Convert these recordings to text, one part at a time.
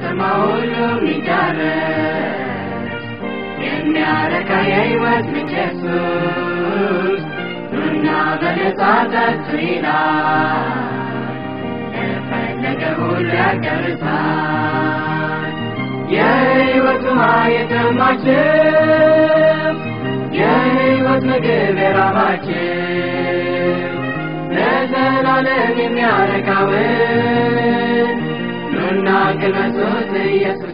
የሰማ ሁሉ ሚዳረስ የሚያረካ የሕይወት ምንጭ ኢየሱስ ኑና በነጻ ጠጡ ይላል ለፈለገ ሁሉ ያዳርሳል የሕይወት ውሃ የጠማችው የሕይወት ምግብ የራባችው ለዘላለም የሚያረካውን ኑና ቅመሱት ኢየሱስን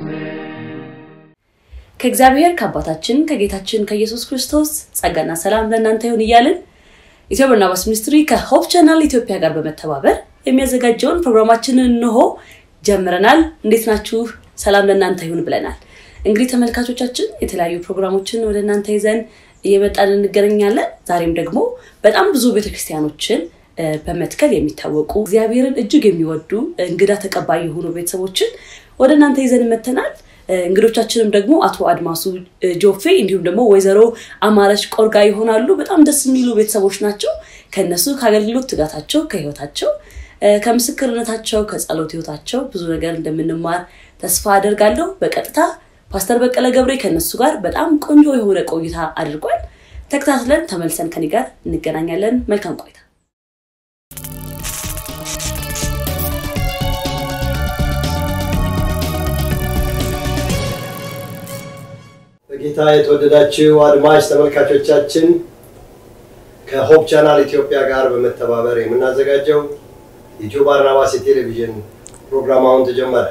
ከእግዚአብሔር ከአባታችን ከጌታችን ከኢየሱስ ክርስቶስ ጸጋና ሰላም ለእናንተ ይሁን እያልን ኢትዮ በርናባስ ሚኒስትሪ ከሆፕ ቻናል ኢትዮጵያ ጋር በመተባበር የሚያዘጋጀውን ፕሮግራማችንን እንሆ ጀምረናል። እንዴት ናችሁ? ሰላም ለእናንተ ይሁን ብለናል። እንግዲህ ተመልካቾቻችን የተለያዩ ፕሮግራሞችን ወደ እናንተ ይዘን እየመጣን እንገናኛለን። ዛሬም ደግሞ በጣም ብዙ ቤተክርስቲያኖችን እ፣ በመትከል የሚታወቁ እግዚአብሔርን እጅግ የሚወዱ እንግዳ ተቀባይ የሆኑ ቤተሰቦችን ወደ እናንተ ይዘን መተናል። እ፣ እንግዶቻችንም ደግሞ አቶ አድማሱ እ፣ ጆፌ እንዲሁም ደግሞ ወይዘሮ አማረች ቆርጋ ይሆናሉ። በጣም ደስ የሚሉ ቤተሰቦች ናቸው። ከእነሱ ከአገልግሎት ትጋታቸው፣ ከህይወታቸው፣ እ፣ ከምስክርነታቸው፣ ከጸሎት ህይወታቸው ብዙ ነገር እንደምንማር ተስፋ አደርጋለሁ። በቀጥታ ፓስተር በቀለ ገብሬ ከእነሱ ጋር በጣም ቆንጆ የሆነ ቆይታ አድርጓል። ተከታትለን ተመልሰን ከኔ ጋር እንገናኛለን። መልካም ቆይታ። በጌታ የተወደዳችሁ አድማጭ ተመልካቾቻችን ከሆፕ ቻናል ኢትዮጵያ ጋር በመተባበር የምናዘጋጀው የኢትዮ ባርናባስ የቴሌቪዥን ፕሮግራም አሁን ተጀመረ።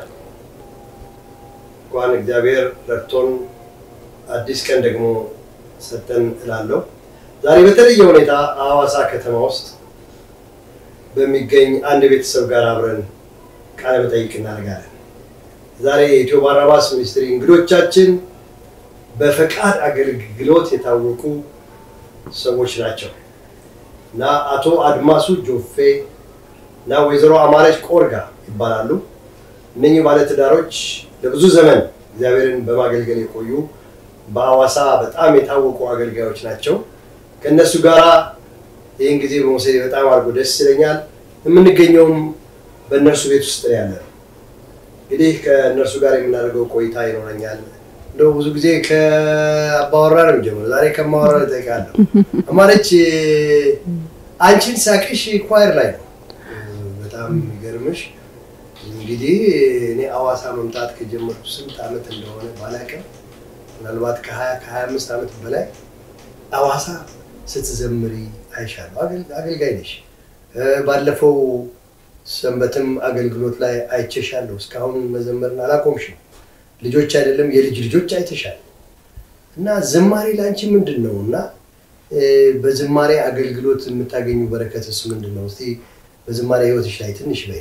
እንኳን እግዚአብሔር ረድቶን አዲስ ቀን ደግሞ ሰጠን እላለሁ። ዛሬ በተለየ ሁኔታ ሐዋሳ ከተማ ውስጥ በሚገኝ አንድ ቤተሰብ ጋር አብረን ቃለ መጠይቅ እናደርጋለን። ዛሬ የኢትዮ ባርናባስ ሚኒስትሪ እንግዶቻችን በፈቃድ አገልግሎት የታወቁ ሰዎች ናቸው እና አቶ አድማሱ ጆፌ እና ወይዘሮ አማረች ቆርጋ ይባላሉ። እነኚህ ባለትዳሮች ለብዙ ዘመን እግዚአብሔርን በማገልገል የቆዩ በሐዋሳ በጣም የታወቁ አገልጋዮች ናቸው። ከእነሱ ጋር ይህን ጊዜ በመውሰድ በጣም አድርጎ ደስ ይለኛል። የምንገኘውም በእነርሱ ቤት ውስጥ ነው ያለ ነው። እንግዲህ ከእነርሱ ጋር የምናደርገው ቆይታ ይኖረኛል። እንደው ብዙ ጊዜ ከአባወራ ነው የሚጀምረው። ዛሬ ከማወራ እጠይቃለሁ። አማረች አንቺን ሳቅሽ ኳየር ላይ ነው። በጣም የሚገርምሽ እንግዲህ እኔ ሐዋሳ መምጣት ከጀመርኩ ስንት ዓመት እንደሆነ ባላውቅም ምናልባት ከሀያ ከሀያ አምስት ዓመት በላይ ሐዋሳ ስትዘምሪ አይሻለሁ። አገል- አገልጋይ ነሽ። እ፣ ባለፈው ሰንበትም አገልግሎት ላይ አይቼሻለሁ። እስካሁን መዘመርን አላቆምሽም። ልጆች አይደለም የልጅ ልጆች አይተሻል። እና ዝማሬ ለአንቺ ምንድን ነው? እና እ፣ በዝማሬ አገልግሎት የምታገኙ በረከትስ ምንድን ነው? እስቲ በዝማሬ ህይወትሽ ላይ ትንሽ በይ።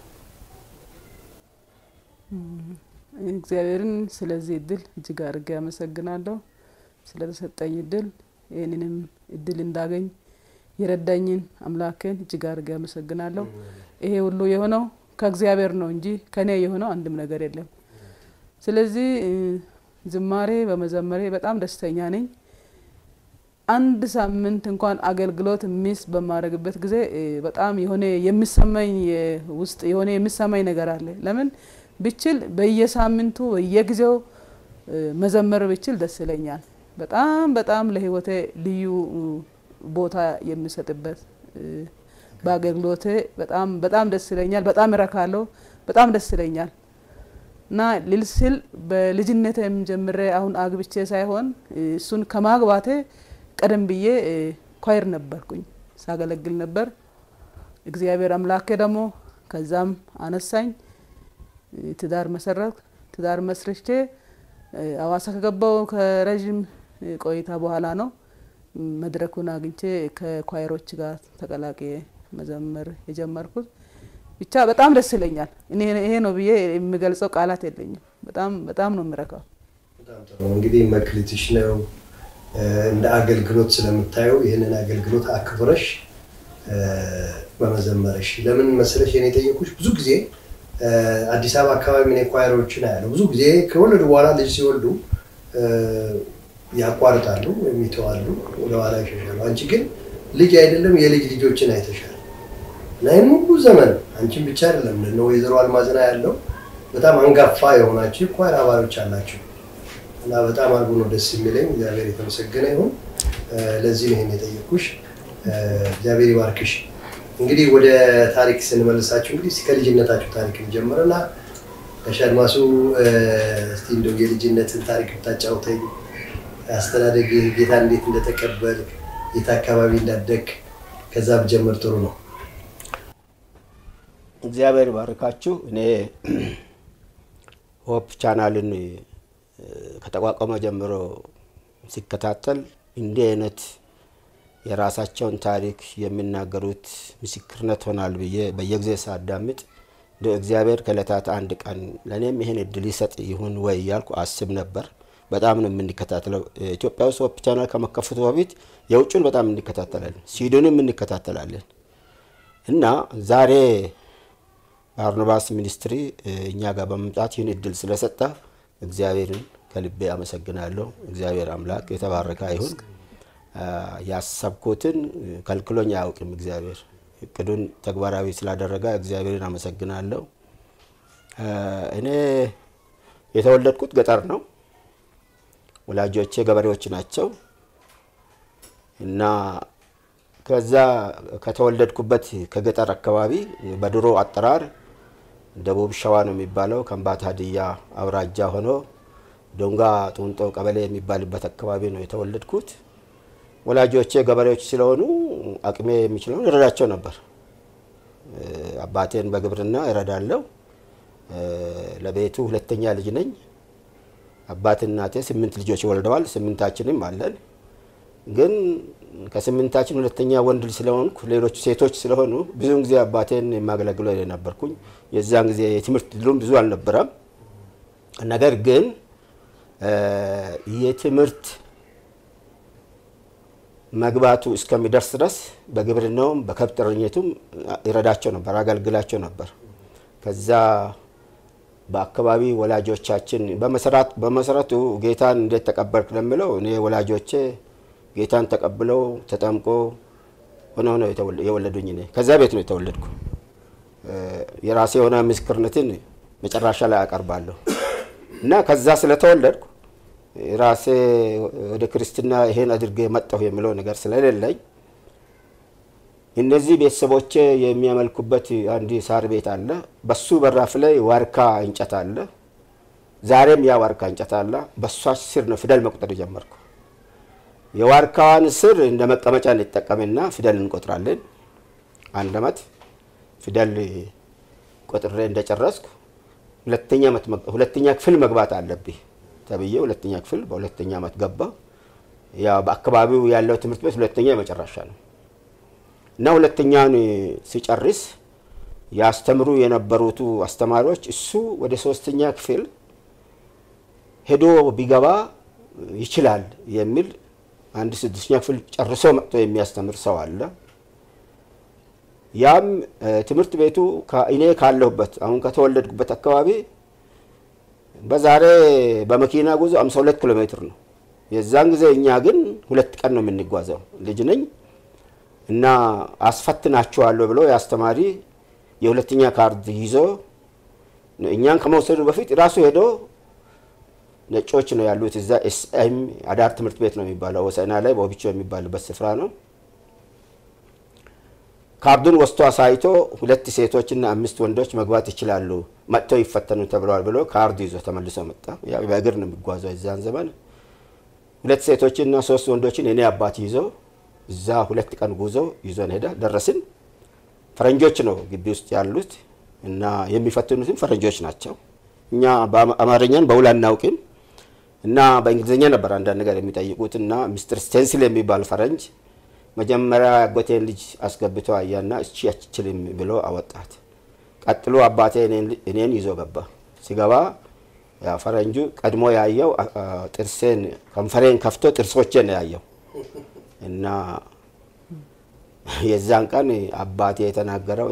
እግዚአብሔርን ስለዚህ እድል እጅግ አድርጌ አመሰግናለሁ። ስለተሰጠኝ እድል ይህንንም እድል እንዳገኝ የረዳኝን አምላክን እጅግ አድርጌ አመሰግናለሁ። ይሄ ሁሉ የሆነው ከእግዚአብሔር ነው እንጂ ከኔ የሆነው አንድም ነገር የለም። ስለዚህ እ፣ ዝማሬ በመዘመሬ በጣም ደስተኛ ነኝ። አንድ ሳምንት እንኳን አገልግሎት ሚስ በማድረግበት ጊዜ እ፣ በጣም የሆነ የሚሰማኝ የ- ውስጥ የሆነ የሚሰማኝ ነገር አለ። ለምን ብችል በየሳምንቱ በየጊዜው እ፣ መዘመር ብችል ደስ ይለኛል። በጣም በጣም ለህይወቴ ልዩ እ፣ ቦታ የሚሰጥበት እ፣ በአገልግሎቴ በጣም በጣም ደስ ይለኛል። በጣም እረካለሁ። በጣም ደስ ይለኛል እና ልል ስል በልጅነቴም ጀምሬ አሁን አግብቼ ሳይሆን እ፣ እሱን ከማግባቴ ቀደም ብዬ እ፣ ኳይር ነበርኩኝ፣ ሳገለግል ነበር። እግዚአብሔር አምላኬ ደግሞ ከዛም አነሳኝ፣ እ፣ ትዳር መሰረት ትዳር መስርቼ እ፣ ሐዋሳ ከገባው ከረዥም እ፣ ቆይታ በኋላ ነው እ፣ መድረኩን አግኝቼ ከኳይሮች ጋር ተቀላቅዬ መዘመር የጀመርኩት። ብቻ በጣም ደስ ይለኛል። እኔ ይሄ ነው ብዬ የሚገልጸው ቃላት የለኝም። በጣም በጣም ነው የምረካው። በጣም ጥሩ። እንግዲህ መክሊትሽ ነው እ፣ እንደ አገልግሎት ስለምታየው ይህንን አገልግሎት አክብረሽ እ፣ በመዘመረሽ ለምን መሰለሽ የኔ የጠየኩሽ ብዙ ጊዜ እ፣ አዲስ አበባ አካባቢ እኔ ኳየሮችን አያለሁ። ብዙ ጊዜ ከወለዱ በኋላ ልጅ ሲወልዱ እ፣ ያቋርጣሉ ወይም ይተዋሉ፣ ወደኋላ ይሸሻሉ። አንቺ ግን ልጅ አይደለም የልጅ ልጆችን አይተሻል እና ይህን ሁሉ ዘመን አንቺን ብቻ አይደለም እነ ወይዘሮ አልማዝና ያለው በጣም አንጋፋ የሆናችሁ የኳየር አባሎች አላችሁ እና በጣም አድርጎ ነው ደስ የሚለኝ። እግዚአብሔር የተመሰገነ ይሁን። ለዚህ ነው ይሄን የጠየኩሽ። እግዚአብሔር ይባርክሽ። እንግዲህ ወደ ታሪክ ስንመልሳችሁ እንግዲህ እስኪ ከልጅነታችሁ ታሪክ እንጀምርና ጋሽ አድማሱ እስቲ እንደው የልጅነትን ታሪክ ብታጫውተኝ፣ አስተዳደግ ጌታ እንዴት እንደተቀበል የት አካባቢ እንዳደግ ከዛ ብጀምር ጥሩ ነው። እግዚአብሔር ባርካችሁ። እኔ ሆፕ ቻናልን ከተቋቋመ ጀምሮ ሲከታተል እንዲህ አይነት የራሳቸውን ታሪክ የሚናገሩት ምስክርነት ሆናል ብዬ በየጊዜ ሳዳምጥ እንደ እግዚአብሔር ከዕለታት አንድ ቀን ለእኔም ይህን እድል ይሰጥ ይሁን ወይ እያልኩ አስብ ነበር። በጣም ነው የምንከታተለው። ኢትዮጵያ ውስጥ ሆፕ ቻናል ከመከፈቱ በፊት የውጩን በጣም እንከታተላለን፣ ሲዱንም እንከታተላለን እና ዛሬ ባርናባስ ሚኒስትሪ እኛ ጋር በመምጣት ይህን እድል ስለሰጠ እግዚአብሔርን ከልቤ አመሰግናለሁ። እግዚአብሔር አምላክ የተባረከ ይሁን። ያሰብኩትን ከልክሎኝ አያውቅም። እግዚአብሔር እቅዱን ተግባራዊ ስላደረገ እግዚአብሔርን አመሰግናለሁ። እኔ የተወለድኩት ገጠር ነው። ወላጆቼ ገበሬዎች ናቸው እና ከዛ ከተወለድኩበት ከገጠር አካባቢ በድሮ አጠራር ደቡብ ሸዋ ነው የሚባለው ከምባታ ሀዲያ አውራጃ ሆኖ ዶንጋ ጡንጦ ቀበሌ የሚባልበት አካባቢ ነው የተወለድኩት። ወላጆቼ ገበሬዎች ስለሆኑ አቅሜ የሚችለውን እረዳቸው ነበር። አባቴን በግብርና እረዳለሁ። ለቤቱ ሁለተኛ ልጅ ነኝ። አባት እናቴ ስምንት ልጆች ወልደዋል። ስምንታችንም አለን። ግን ከስምንታችን ሁለተኛ ወንድ ልጅ ስለሆንኩ ሌሎቹ ሴቶች ስለሆኑ ብዙውን ጊዜ አባቴን የማገለግለው ነበርኩኝ። የዛን ጊዜ የትምህርት ድሉም ብዙ አልነበረም። ነገር ግን የትምህርት መግባቱ እስከሚደርስ ድረስ በግብርናውም በከብት እረኝነቱም ይረዳቸው ነበር፣ አገልግላቸው ነበር። ከዛ በአካባቢ ወላጆቻችን በመሰረቱ ጌታን እንዴት ተቀበልክ ለምለው እኔ ወላጆቼ ጌታን ተቀብለው ተጠምቆ ሆነ ሆነ የወለዱኝ እኔ ከዛ ቤት ነው የተወለድኩ። የራሴ የሆነ ምስክርነትን መጨረሻ ላይ አቀርባለሁ እና ከዛ ስለተወለድኩ ራሴ ወደ ክርስትና ይሄን አድርጌ መጣሁ የሚለው ነገር ስለሌለኝ እነዚህ ቤተሰቦቼ የሚያመልኩበት አንድ ሳር ቤት አለ። በሱ በራፍ ላይ ዋርካ እንጨት አለ። ዛሬም ያ ዋርካ እንጨት አለ። በሷ ስር ነው ፊደል መቁጠር ጀመርኩ። የዋርካዋን ስር እንደ መቀመጫ እንጠቀምና ፊደል እንቆጥራለን። አንድ አመት ፊደል ቆጥሬ እንደጨረስኩ ሁለተኛ ክፍል መግባት አለብኝ ተብዬ ሁለተኛ ክፍል በሁለተኛ አመት ገባ። ያው በአካባቢው ያለው ትምህርት ቤት ሁለተኛ የመጨረሻ ነው እና ሁለተኛውን ሲጨርስ ያስተምሩ የነበሩቱ አስተማሪዎች እሱ ወደ ሶስተኛ ክፍል ሄዶ ቢገባ ይችላል የሚል አንድ ስድስተኛ ክፍል ጨርሶ መጥቶ የሚያስተምር ሰው አለ። ያም ትምህርት ቤቱ እኔ ካለሁበት አሁን ከተወለድኩበት አካባቢ በዛሬ በመኪና ጉዞ 52 ኪሎ ሜትር ነው። የዛን ጊዜ እኛ ግን ሁለት ቀን ነው የምንጓዘው። ልጅ ነኝ እና አስፈትናችኋለሁ ብሎ የአስተማሪ የሁለተኛ ካርድ ይዞ እኛን ከመውሰዱ በፊት ራሱ ሄዶ ነጮች ነው ያሉት እዛ ኤስኤም አዳር ትምህርት ቤት ነው የሚባለው ወሰና ላይ በኦቢቾ የሚባልበት ስፍራ ነው። ካርዱን ወስቶ አሳይቶ ሁለት ሴቶችና አምስት ወንዶች መግባት ይችላሉ መጥተው ይፈተኑ ተብለዋል ብሎ ካርድ ይዞ ተመልሶ መጣ። በእግር ነው የሚጓዘው የዛን ዘመን። ሁለት ሴቶችና ሶስት ወንዶችን እኔ አባት ይዞ እዛ ሁለት ቀን ጉዞ ይዞን ሄደ። ደረስን። ፈረንጆች ነው ግቢ ውስጥ ያሉት እና የሚፈትኑትም ፈረንጆች ናቸው። እኛ አማርኛን በውል አናውቅም እና በእንግሊዝኛ ነበር አንዳንድ ነገር የሚጠይቁት እና ሚስተር ስቴንስል የሚባል ፈረንጅ መጀመሪያ ያጎቴን ልጅ አስገብቶ አያና እቺ አትችልም ብሎ አወጣት። ቀጥሎ አባቴ እኔን ይዞ ገባ። ሲገባ ፈረንጁ ቀድሞ ያየው ጥርሴን ከንፈሬን ከፍቶ ጥርሶቼን ያየው እና የዛን ቀን አባቴ የተናገረው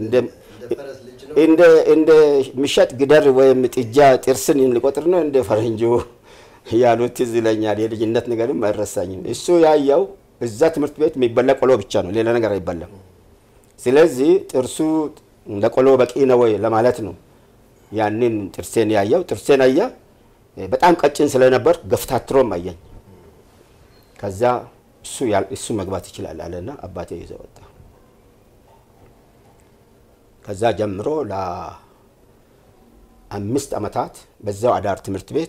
እንደ ምሸት ግደር ወይም ጥጃ ጥርስን ሊቆጥር ነው እንደ ፈረንጁ ያሉት ትዝ ይለኛል። የልጅነት ነገርም አይረሳኝም። እሱ ያየው እዛ ትምህርት ቤት የሚበላ ቆሎ ብቻ ነው፣ ሌላ ነገር አይበላም። ስለዚህ ጥርሱ ለቆሎ በቂ ነው ወይ ለማለት ነው ያንን ጥርሴን ያየው ጥርሴን አያ በጣም ቀጭን ስለነበር ገፍታትሮም አየኝ። ከዛ እሱ ያል- እሱ መግባት ይችላል አለና አባቴ ይዘ ወጣ። ከዛ ጀምሮ ለአምስት ዓመታት በዛው አዳር ትምህርት ቤት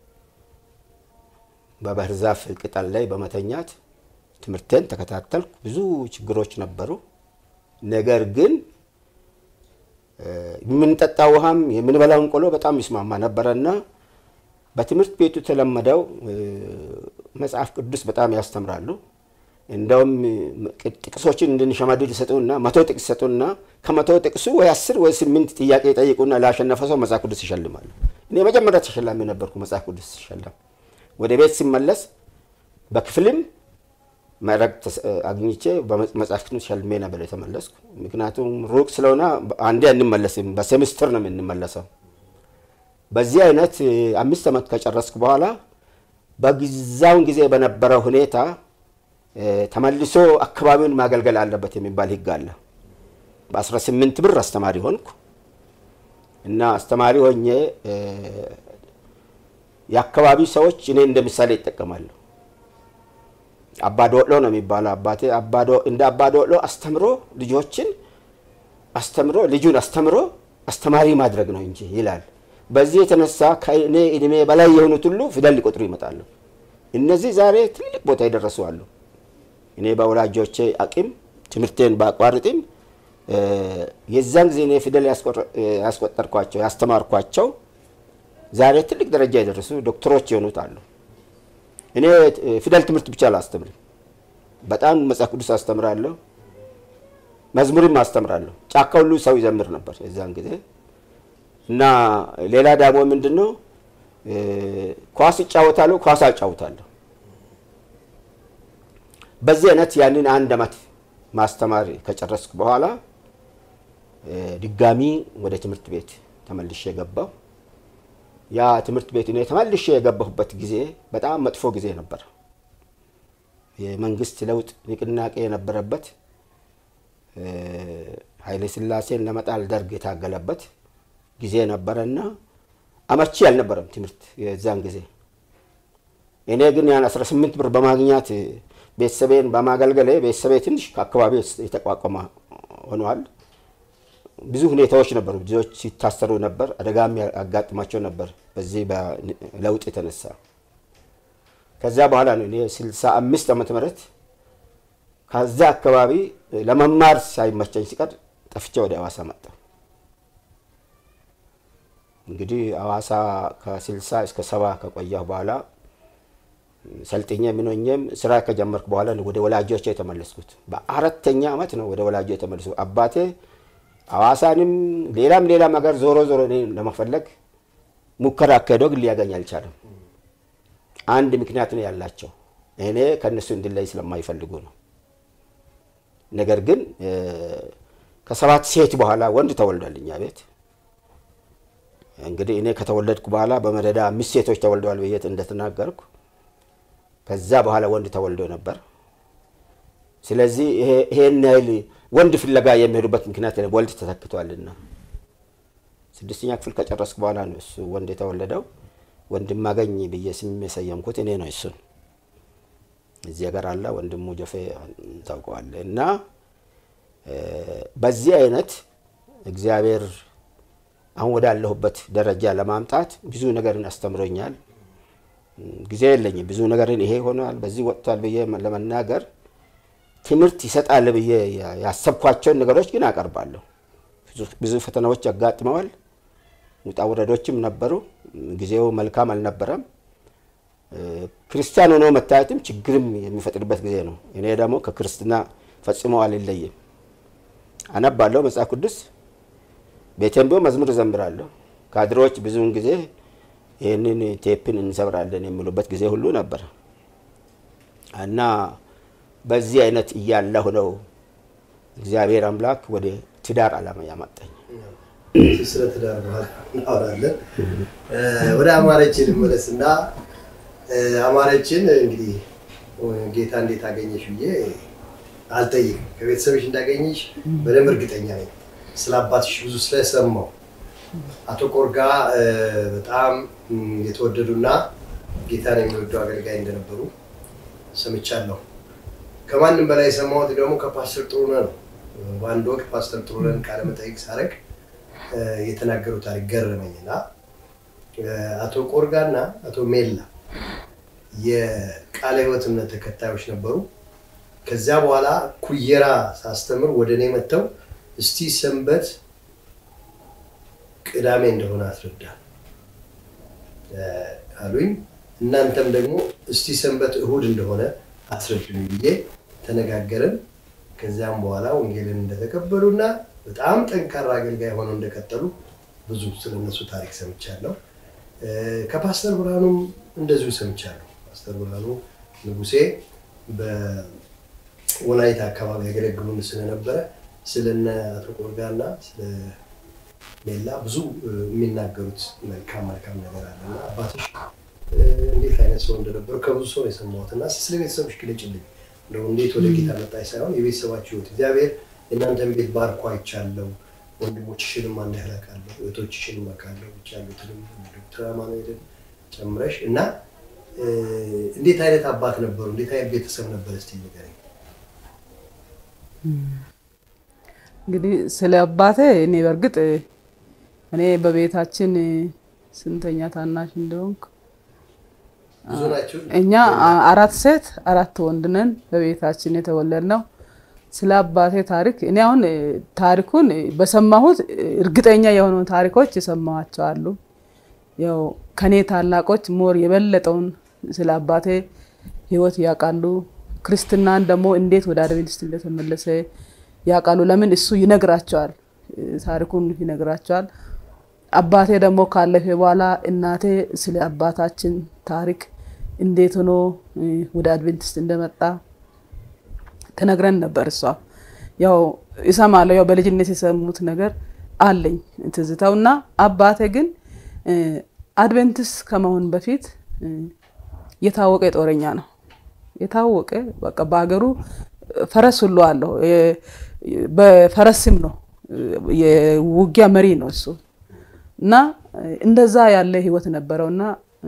በባህር ዛፍ ቅጠል ላይ በመተኛት ትምህርቴን ተከታተልኩ። ብዙ ችግሮች ነበሩ። ነገር ግን እ፣ የምንጠጣ ውሃም የምንበላውን ቆሎ በጣም ይስማማ ነበረና በትምህርት ቤቱ የተለመደው እ፣ መጽሐፍ ቅዱስ በጣም ያስተምራሉ። እንደውም እ፣ ጥቅሶችን እንድንሸመድድ ይሰጡና መቶ ጥቅስ ይሰጡና ከመቶ ጥቅሱ ወይ አስር ወይ ስምንት ጥያቄ ይጠይቁና ላሸነፈ ሰው መጽሐፍ ቅዱስ ይሸልማሉ። እኔ መጀመሪያ ተሸላሚ ነበርኩ መጽሐፍ ቅዱስ ሲሸለም። ወደ ቤት ሲመለስ በክፍልም መረቅ ተስ- አግኝቼ በመጽሐፍ ቅዱስ ሸልሜ ነበር የተመለስኩ። ምክንያቱም ሩቅ ስለሆነ አንዴ አንመለስም፣ በሴምስተር ነው የምንመለሰው። በዚህ አይነት እ፣ አምስት ዓመት ከጨረስኩ በኋላ በጊዛውን ጊዜ በነበረው ሁኔታ እ፣ ተመልሶ አካባቢውን ማገልገል አለበት የሚባል ሕግ አለ። በ18 ብር አስተማሪ ሆንኩ እና አስተማሪ ሆኜ እ፣ የአካባቢ ሰዎች እኔ እንደ ምሳሌ ይጠቀማሉ። አባዶሎ ነው የሚባለው አባቴ አባዶ እንደ አባዶሎ አስተምሮ ልጆችን አስተምሮ ልጁን አስተምሮ አስተማሪ ማድረግ ነው እንጂ ይላል። በዚህ የተነሳ ከእኔ እድሜ በላይ የሆኑት ሁሉ ፊደል ሊቆጥሩ ይመጣሉ። እነዚህ ዛሬ ትልቅ ቦታ የደረሱ አሉ። እኔ በወላጆቼ አቅም ትምህርቴን ባቋርጥም እ፣ የዛን ጊዜ እኔ ፊደል ያስቆረ- ያስቆጠርኳቸው ያስተማርኳቸው ዛሬ ትልቅ ደረጃ የደረሱ ዶክተሮች የሆኑት አሉ። እኔ እ፣ ፊደል ትምህርት ብቻ አላስተምርም። በጣም መጽሐፍ ቅዱስ አስተምራለሁ፣ መዝሙርም አስተምራለሁ። ጫካ ሁሉ ሰው ይዘምር ነበር የዛን ጊዜ እና ሌላ ደግሞ ምንድን ነው እ፣ ኳስ ይጫወታለሁ፣ ኳስ አጫውታለሁ። በዚህ አይነት ያንን አንድ ዓመት ማስተማር ከጨረስኩ በኋላ እ፣ ድጋሚ ወደ ትምህርት ቤት ተመልሼ ገባሁ። ያ ትምህርት ቤት እኔ ተመልሼ የገባሁበት ጊዜ በጣም መጥፎ ጊዜ ነበር። የመንግስት ለውጥ ንቅናቄ የነበረበት እ፣ ኃይለ ሥላሴን ለመጣል ደርግ የታገለበት ጊዜ ነበረና አመቺ አልነበረም ትምህርት የዛን ጊዜ። እኔ ግን ያን 18 ብር በማግኘት ቤተሰቤን በማገልገሌ ቤተሰቤ ትንሽ ከአካባቢ የተቋቋመ ሆነዋል። ብዙ ሁኔታዎች ነበሩ። ብዙዎች ሲታሰሩ ነበር። አደጋም ያጋጥማቸው ነበር በዚህ በለውጥ የተነሳ። ከዛ በኋላ ነው እኔ 65 ዓመተ ምህረት ከዛ አካባቢ ለመማር ሳይመቸኝ ሲቀር ጠፍቼ ወደ አዋሳ መጣ። እንግዲህ አዋሳ ከ60 እስከ ሰባ ከቆየሁ በኋላ ሰልጥኜ ምኖኜም ስራ ከጀመርኩ በኋላ ነው ወደ ወላጆቼ የተመለስኩት። በአራተኛ ዓመት ነው ወደ ወላጆ የተመለስኩት። አባቴ አዋሳንም ሌላም ሌላም ሀገር ዞሮ ዞሮ እኔ ለመፈለግ ሙከራ አካሄዶ ግን ሊያገኝ አልቻለም። አንድ ምክንያት ነው ያላቸው፣ እኔ ከእነሱ እንድለይ ስለማይፈልጉ ነው። ነገር ግን እ፣ ከሰባት ሴት በኋላ ወንድ ተወልዷል እኛ ቤት። እንግዲህ እኔ ከተወለድኩ በኋላ በመደዳ አምስት ሴቶች ተወልደዋል ብዬ እንደተናገርኩ ከዛ በኋላ ወንድ ተወልዶ ነበር። ስለዚህ ይሄ- ይሄን ያህል ወንድ ፍለጋ የሚሄዱበት ምክንያት የለም፣ ወልድ ተተክቷልና። ስድስተኛ ክፍል ከጨረስኩ በኋላ ነው እሱ ወንድ የተወለደው። ወንድማገኝ ብዬ ስም የሰየምኩት እኔ ነው እሱን። እዚህ ሀገር አለ ወንድሙ ጆፌ ታውቀዋለህ። እና እ፣ በዚህ አይነት እግዚአብሔር አሁን ወዳለሁበት ደረጃ ለማምጣት ብዙ ነገርን አስተምሮኛል። ጊዜ የለኝም። ብዙ ነገርን ይሄ ሆኗል፣ በዚህ ወጥቷል ብዬ ለመናገር ትምህርት ይሰጣል ብዬ ያሰብኳቸውን ነገሮች ግን አቀርባለሁ። ብዙ- ብዙ ፈተናዎች ያጋጥመዋል፣ ውጣ ውረዶችም ነበሩ። ጊዜው መልካም አልነበረም። እ፣ ክርስቲያን ሆኖ መታየትም ችግርም የሚፈጥርበት ጊዜ ነው። እኔ ደግሞ ከክርስትና ፈጽሞ አልለይም። አነባለሁ መጽሐፍ ቅዱስ ቤቴም ቢሆን መዝሙር እዘምራለሁ። ካድሬዎች ብዙውን ጊዜ ይህንን ቴፕን እንሰብራለን የሚሉበት ጊዜ ሁሉ ነበር እና በዚህ አይነት እያለሁ ነው እግዚአብሔር አምላክ ወደ ትዳር ዓላማ ያመጣኝ። ስለ ትዳር በኋላ እናወራለን። እ፣ ወደ አማረችን ልመለስ እና እ፣ አማረችን እንግዲህ ጌታ እንዴት አገኘሽ ብዬ አልጠይቅም። ከቤተሰብሽ እንዳገኘሽ በደንብ እርግጠኛ ነኝ። ስለ አባትሽ ብዙ ስለሰማው አቶ ቆርጋ እ፣ በጣም እም፣ የተወደዱና ጌታን የሚወዱ አገልጋይ እንደነበሩ ሰምቻለሁ። ከማንም በላይ የሰማሁት ደግሞ ከፓስተር ጥሩነህ ነው። በአንድ ወቅት ፓስተር ጥሩነህን ቃለ መጠይቅ ሳደርግ እ፣ የተናገሩ ታሪክ ገረመኝና እ፣ አቶ ቆርጋና አቶ ሜላ የቃለ ሕይወት እምነት ተከታዮች ነበሩ። ከዚያ በኋላ ኩየራ ሳስተምር ወደ እኔ መጥተው እስቲ ሰንበት ቅዳሜ እንደሆነ አስረዳ እ፣ አሉኝ። እናንተም ደግሞ እስቲ ሰንበት እሁድ እንደሆነ አስረዱኝ ብዬ ተነጋገርን። ከዚያም በኋላ ወንጌልን እንደተቀበሉና በጣም ጠንካራ አገልጋይ ሆነው እንደቀጠሉ ብዙ ስለነሱ ታሪክ ሰምቻለሁ። እ፣ ከፓስተር ብርሃኑም እንደዚሁ ሰምቻለሁ። ፓስተር ብርሃኑ ንጉሴ በወላይታ አካባቢ ያገለግሉን ስለነበረ ስለነ አቶ ቆርጋና ስለ ሌላ ብዙ እ፣ የሚናገሩት መልካም መልካም ነገር አለ እና አባትሽ እ፣ እንዴት አይነት ሰው እንደነበሩ ከብዙ ሰው ነው የሰማሁት እና ስለ ቤተሰቦች ግለጭልኝ። እንደው እንዴት ወደ ጌታ መጣች ሳይሆን የቤተሰባችሁ ህይወት እግዚአብሔር የእናንተን ቤት ባርኮ አይቻለሁ። ወንድሞችሽንም አንድ ያህል አውቃለሁ፣ እህቶችሽንም አውቃለሁ፣ ውጭ ያሉትንም ዶክተር አማኑኤልን ጨምረሽ እና እ፣ እንዴት አይነት አባት ነበሩ? እንዴት አይነት ቤተሰብ ነበር? እስቲ ንገረኝ። እንግዲህ ስለ አባቴ እኔ በእርግጥ እኔ በቤታችን ስንተኛ ታናሽ እንደሆንኩ ብዙ ናችሁ? እኛ አ- አራት ሴት አራት ወንድ ነን በቤታችን የተወለድ ነው። ስለ አባቴ ታሪክ እኔ አሁን እ፣ ታሪኩን እ፣ በሰማሁት እ፣ እርግጠኛ የሆኑ ታሪኮች የሰማኋቸው አሉ። ያው ከኔ ታላቆች ሞር የበለጠውን ስለ አባቴ ሕይወት ያውቃሉ። ክርስትናን ደግሞ እንዴት ወደ አድቬንቲስት እንደተመለሰ ያውቃሉ። ለምን እሱ ይነግራቸዋል፣ እ፣ ታሪኩን ይነግራቸዋል። አባቴ ደግሞ ካለፈ በኋላ እናቴ ስለ አባታችን ታሪክ እንዴት ሆኖ እ፣ ወደ አድቬንቲስት እንደመጣ ትነግረን ነበር። እሷ ያው ይሰማለሁ፣ ያው በልጅነት የሰሙት ነገር አለኝ ትዝታው እና አባቴ ግን እ፣ አድቬንቲስት ከመሆን በፊት እ፣ የታወቀ ጦረኛ ነው። የታወቀ በቃ በሀገሩ ፈረስ ሁሉ አለው። የ- በፈረስም ነው የውጊያ መሪ ነው እሱ እና እንደዛ ያለ ህይወት ነበረው እና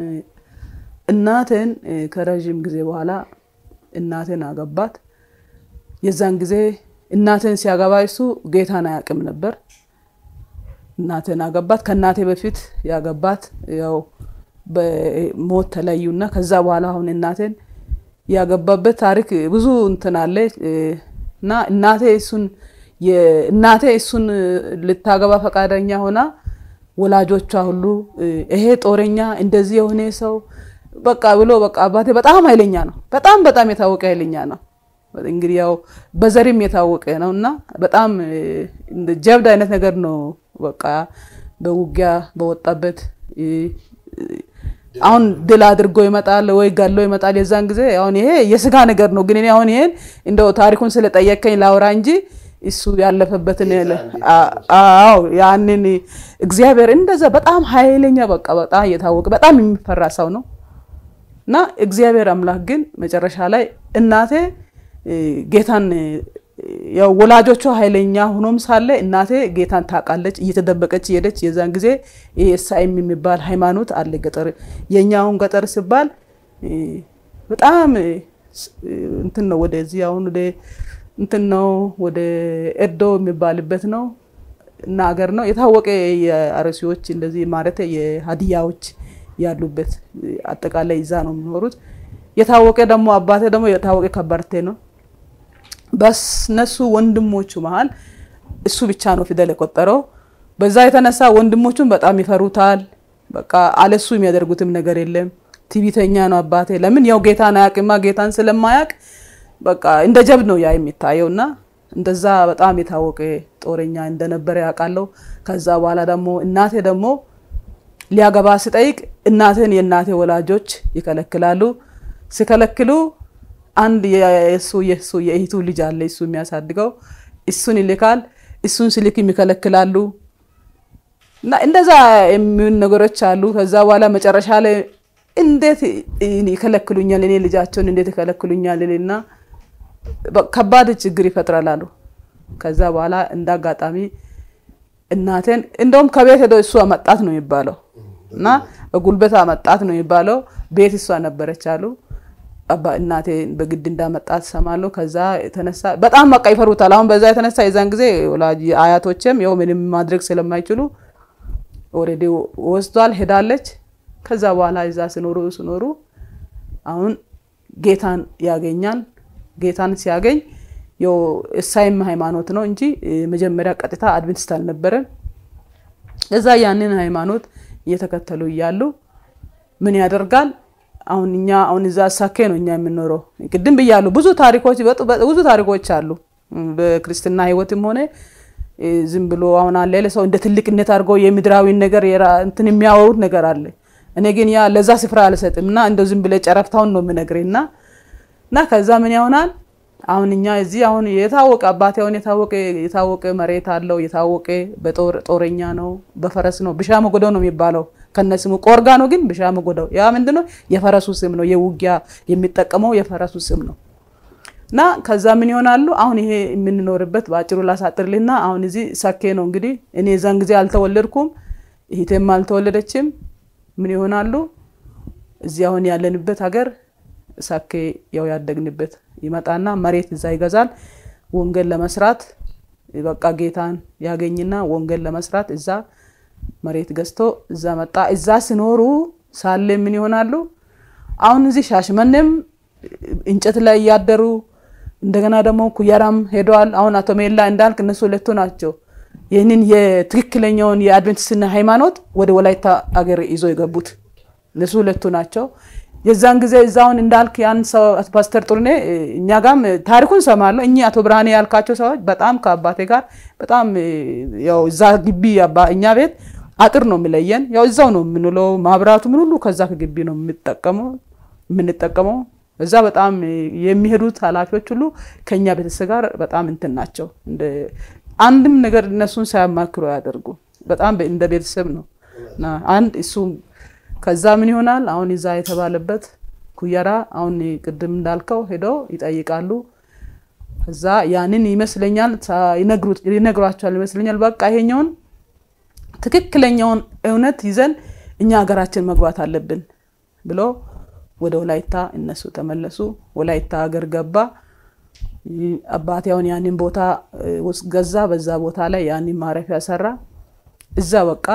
እናቴን ከረዥም ጊዜ በኋላ እናቴን አገባት። የዛን ጊዜ እናቴን ሲያገባ እሱ ጌታን አያውቅም ነበር። እናቴን አገባት። ከእናቴ በፊት ያገባት ያው በሞት ተለዩና ከዛ በኋላ አሁን እናቴን ያገባበት ታሪክ ብዙ እንትን አለ እና እናቴ እሱን እናቴ እሱን ልታገባ ፈቃደኛ ሆና ወላጆቿ ሁሉ ይሄ ጦረኛ እንደዚህ የሆነ ሰው በቃ ብሎ በቃ አባቴ በጣም ኃይለኛ ነው። በጣም በጣም የታወቀ ኃይለኛ ነው። እንግዲህ ያው በዘሪም የታወቀ ነው እና በጣም ጀብድ አይነት ነገር ነው። በቃ በውጊያ በወጣበት አሁን ድል አድርጎ ይመጣል ወይ ገሎ ይመጣል። የዛን ጊዜ አሁን ይሄ የስጋ ነገር ነው። ግን እኔ አሁን ይሄን እንደው ታሪኩን ስለጠየቀኝ ላውራ እንጂ እሱ ያለፈበትን አዎ ያንን እግዚአብሔር እንደዛ በጣም ኃይለኛ በቃ በጣም የታወቀ በጣም የሚፈራ ሰው ነው እና እግዚአብሔር አምላክ ግን መጨረሻ ላይ እናቴ ጌታን ያው ወላጆቿ ኃይለኛ ሆኖም ሳለ እናቴ ጌታን ታውቃለች፣ እየተደበቀች ሄደች። የዛን ጊዜ ኤስአይም የሚባል ሃይማኖት አለ ገጠር። የእኛውን ገጠር ሲባል በጣም እንትን ነው ወደዚህ አሁን ወደ እንትን ነው ወደ ኤርዶ የሚባልበት ነው እና አገር ነው የታወቀ የአርሲዎች እንደዚህ ማለት የሀዲያዎች ያሉበት አጠቃላይ ይዛ ነው የሚኖሩት። የታወቀ ደግሞ አባቴ ደግሞ የታወቀ ከበርቴ ነው። በነሱ ወንድሞቹ መሀል እሱ ብቻ ነው ፊደል የቆጠረው። በዛ የተነሳ ወንድሞቹን በጣም ይፈሩታል። በቃ አለሱ የሚያደርጉትም ነገር የለም። ትዕቢተኛ ነው አባቴ። ለምን ያው ጌታን አያውቅማ። ጌታን ስለማያውቅ በቃ እንደ ጀብድ ነው ያ የሚታየው እና እንደዛ በጣም የታወቀ ጦረኛ እንደነበረ ያውቃለሁ። ከዛ በኋላ ደግሞ እናቴ ደግሞ ሊያገባ ሲጠይቅ እናቴን የእናቴ ወላጆች ይከለክላሉ። ሲከለክሉ አንድ የሱ የሱ የእህቱ ልጅ አለ እሱ የሚያሳድገው እሱን ይልካል። እሱን ስልክም ይከለክላሉ እና እንደዛ የሚሆን ነገሮች አሉ። ከዛ በኋላ መጨረሻ ላይ እንዴት ይከለክሉኛል እኔ ልጃቸውን እንዴት ይከለክሉኛል እና ከባድ ችግር ይፈጥራል አሉ። ከዛ በኋላ እንደ አጋጣሚ እናቴን እንደውም ከቤት ሄዶ እሱ አመጣት ነው የሚባለው እና በጉልበት አመጣት ነው የሚባለው። ቤት እሷ ነበረች አሉ። አባ እናቴ በግድ እንዳመጣት ሰማለሁ። ከዛ የተነሳ በጣም በቃ ይፈሩታል። አሁን በዛ የተነሳ የዛን ጊዜ ወላጅ አያቶችም ያው ምንም ማድረግ ስለማይችሉ ኦልሬዲ ወስዷል፣ ሄዳለች። ከዛ በኋላ እዛ ሲኖሩ ሲኖሩ አሁን ጌታን ያገኛል። ጌታን ሲያገኝ ያው እሳይም ሃይማኖት ነው እንጂ መጀመሪያ ቀጥታ አድቬንቲስት አልነበረም። እዛ ያንን ሃይማኖት እየተከተሉ እያሉ ምን ያደርጋል አሁን እኛ አሁን እዛ ሳኬ ነው እኛ የምንኖረው። ቅድም ብያሉ ብዙ ታሪኮች ብዙ ታሪኮች አሉ በክርስትና ህይወትም ሆነ ዝም ብሎ አሁን አለ ሰው እንደ ትልቅነት አድርገው የምድራዊን ነገር እንትን የሚያወሩት ነገር አለ። እኔ ግን ያ ለዛ ስፍራ አልሰጥም እና እንደው ዝም ብለ ጨረፍታውን ነው የምነግርህ እና እና ከዛ ምን ይሆናል አሁን እኛ እዚህ አሁን የታወቀ አባቴ አሁን የታወቀ የታወቀ መሬት አለው የታወቀ በጦረኛ ነው በፈረስ ነው ብሻ መጎደው ነው የሚባለው ከነስሙ ቆርጋ ነው ግን ብሻ መጎደው ያ ምንድነው የፈረሱ ስም ነው የውጊያ የሚጠቀመው የፈረሱ ስም ነው እና ከዛ ምን ይሆናሉ አሁን ይሄ የምንኖርበት በአጭሩ ላሳጥርልና አሁን እዚህ ሰኬ ነው እንግዲህ እኔ እዛን ጊዜ አልተወለድኩም እህቴም አልተወለደችም ምን ይሆናሉ እዚህ አሁን ያለንበት ሀገር ሳኬ ያው ያደግንበት ይመጣና መሬት እዛ ይገዛል። ወንጌል ለመስራት በቃ ጌታን ያገኝና ወንጌል ለመስራት እዛ መሬት ገዝቶ እዛ መጣ። እዛ ሲኖሩ ሳለ ምን ይሆናሉ? አሁን እዚህ ሻሽመኔም እንጨት ላይ እያደሩ እንደገና ደግሞ ኩየራም ሄደዋል። አሁን አቶ ሜላ እንዳልክ እነሱ ሁለቱ ናቸው ይህንን የትክክለኛውን የአድቬንቲስትና ሃይማኖት ወደ ወላይታ አገር ይዞ የገቡት እነሱ ሁለቱ ናቸው። የዛን ጊዜ እዛውን እንዳልክ ያን ሰው ፓስተር ጥሩኔ እኛ ጋም ታሪኩን ሰማለሁ። እኚህ አቶ ብርሃኔ ያልካቸው ሰዎች በጣም ከአባቴ ጋር በጣም ያው እዛ ግቢ እኛ ቤት አጥር ነው የሚለየን። ያው እዛው ነው የምንውለው። ማብራቱ ምን ሁሉ ከዛ ከግቢ ነው የምንጠቀመው የምንጠቀመው እዛ በጣም የሚሄዱት ኃላፊዎች ሁሉ ከኛ ቤተሰብ ጋር በጣም እንትን ናቸው። አንድም ነገር እነሱን ሳያማክሩ ያደርጉ በጣም እንደ ቤተሰብ ነው እና አንድ እሱ ከዛ ምን ይሆናል አሁን ይዛ የተባለበት ኩየራ አሁን ቅድም እንዳልከው ሄደው ይጠይቃሉ። ከዛ ያንን ይመስለኛል ይነግሯቸዋል ይመስለኛል። በቃ ይሄኛውን ትክክለኛውን እውነት ይዘን እኛ ሀገራችን መግባት አለብን ብሎ ወደ ወላይታ እነሱ ተመለሱ። ወላይታ ሀገር ገባ። አባቴ አሁን ያንን ቦታ ውስጥ ገዛ። በዛ ቦታ ላይ ያንን ማረፊያ ሰራ። እዛ በቃ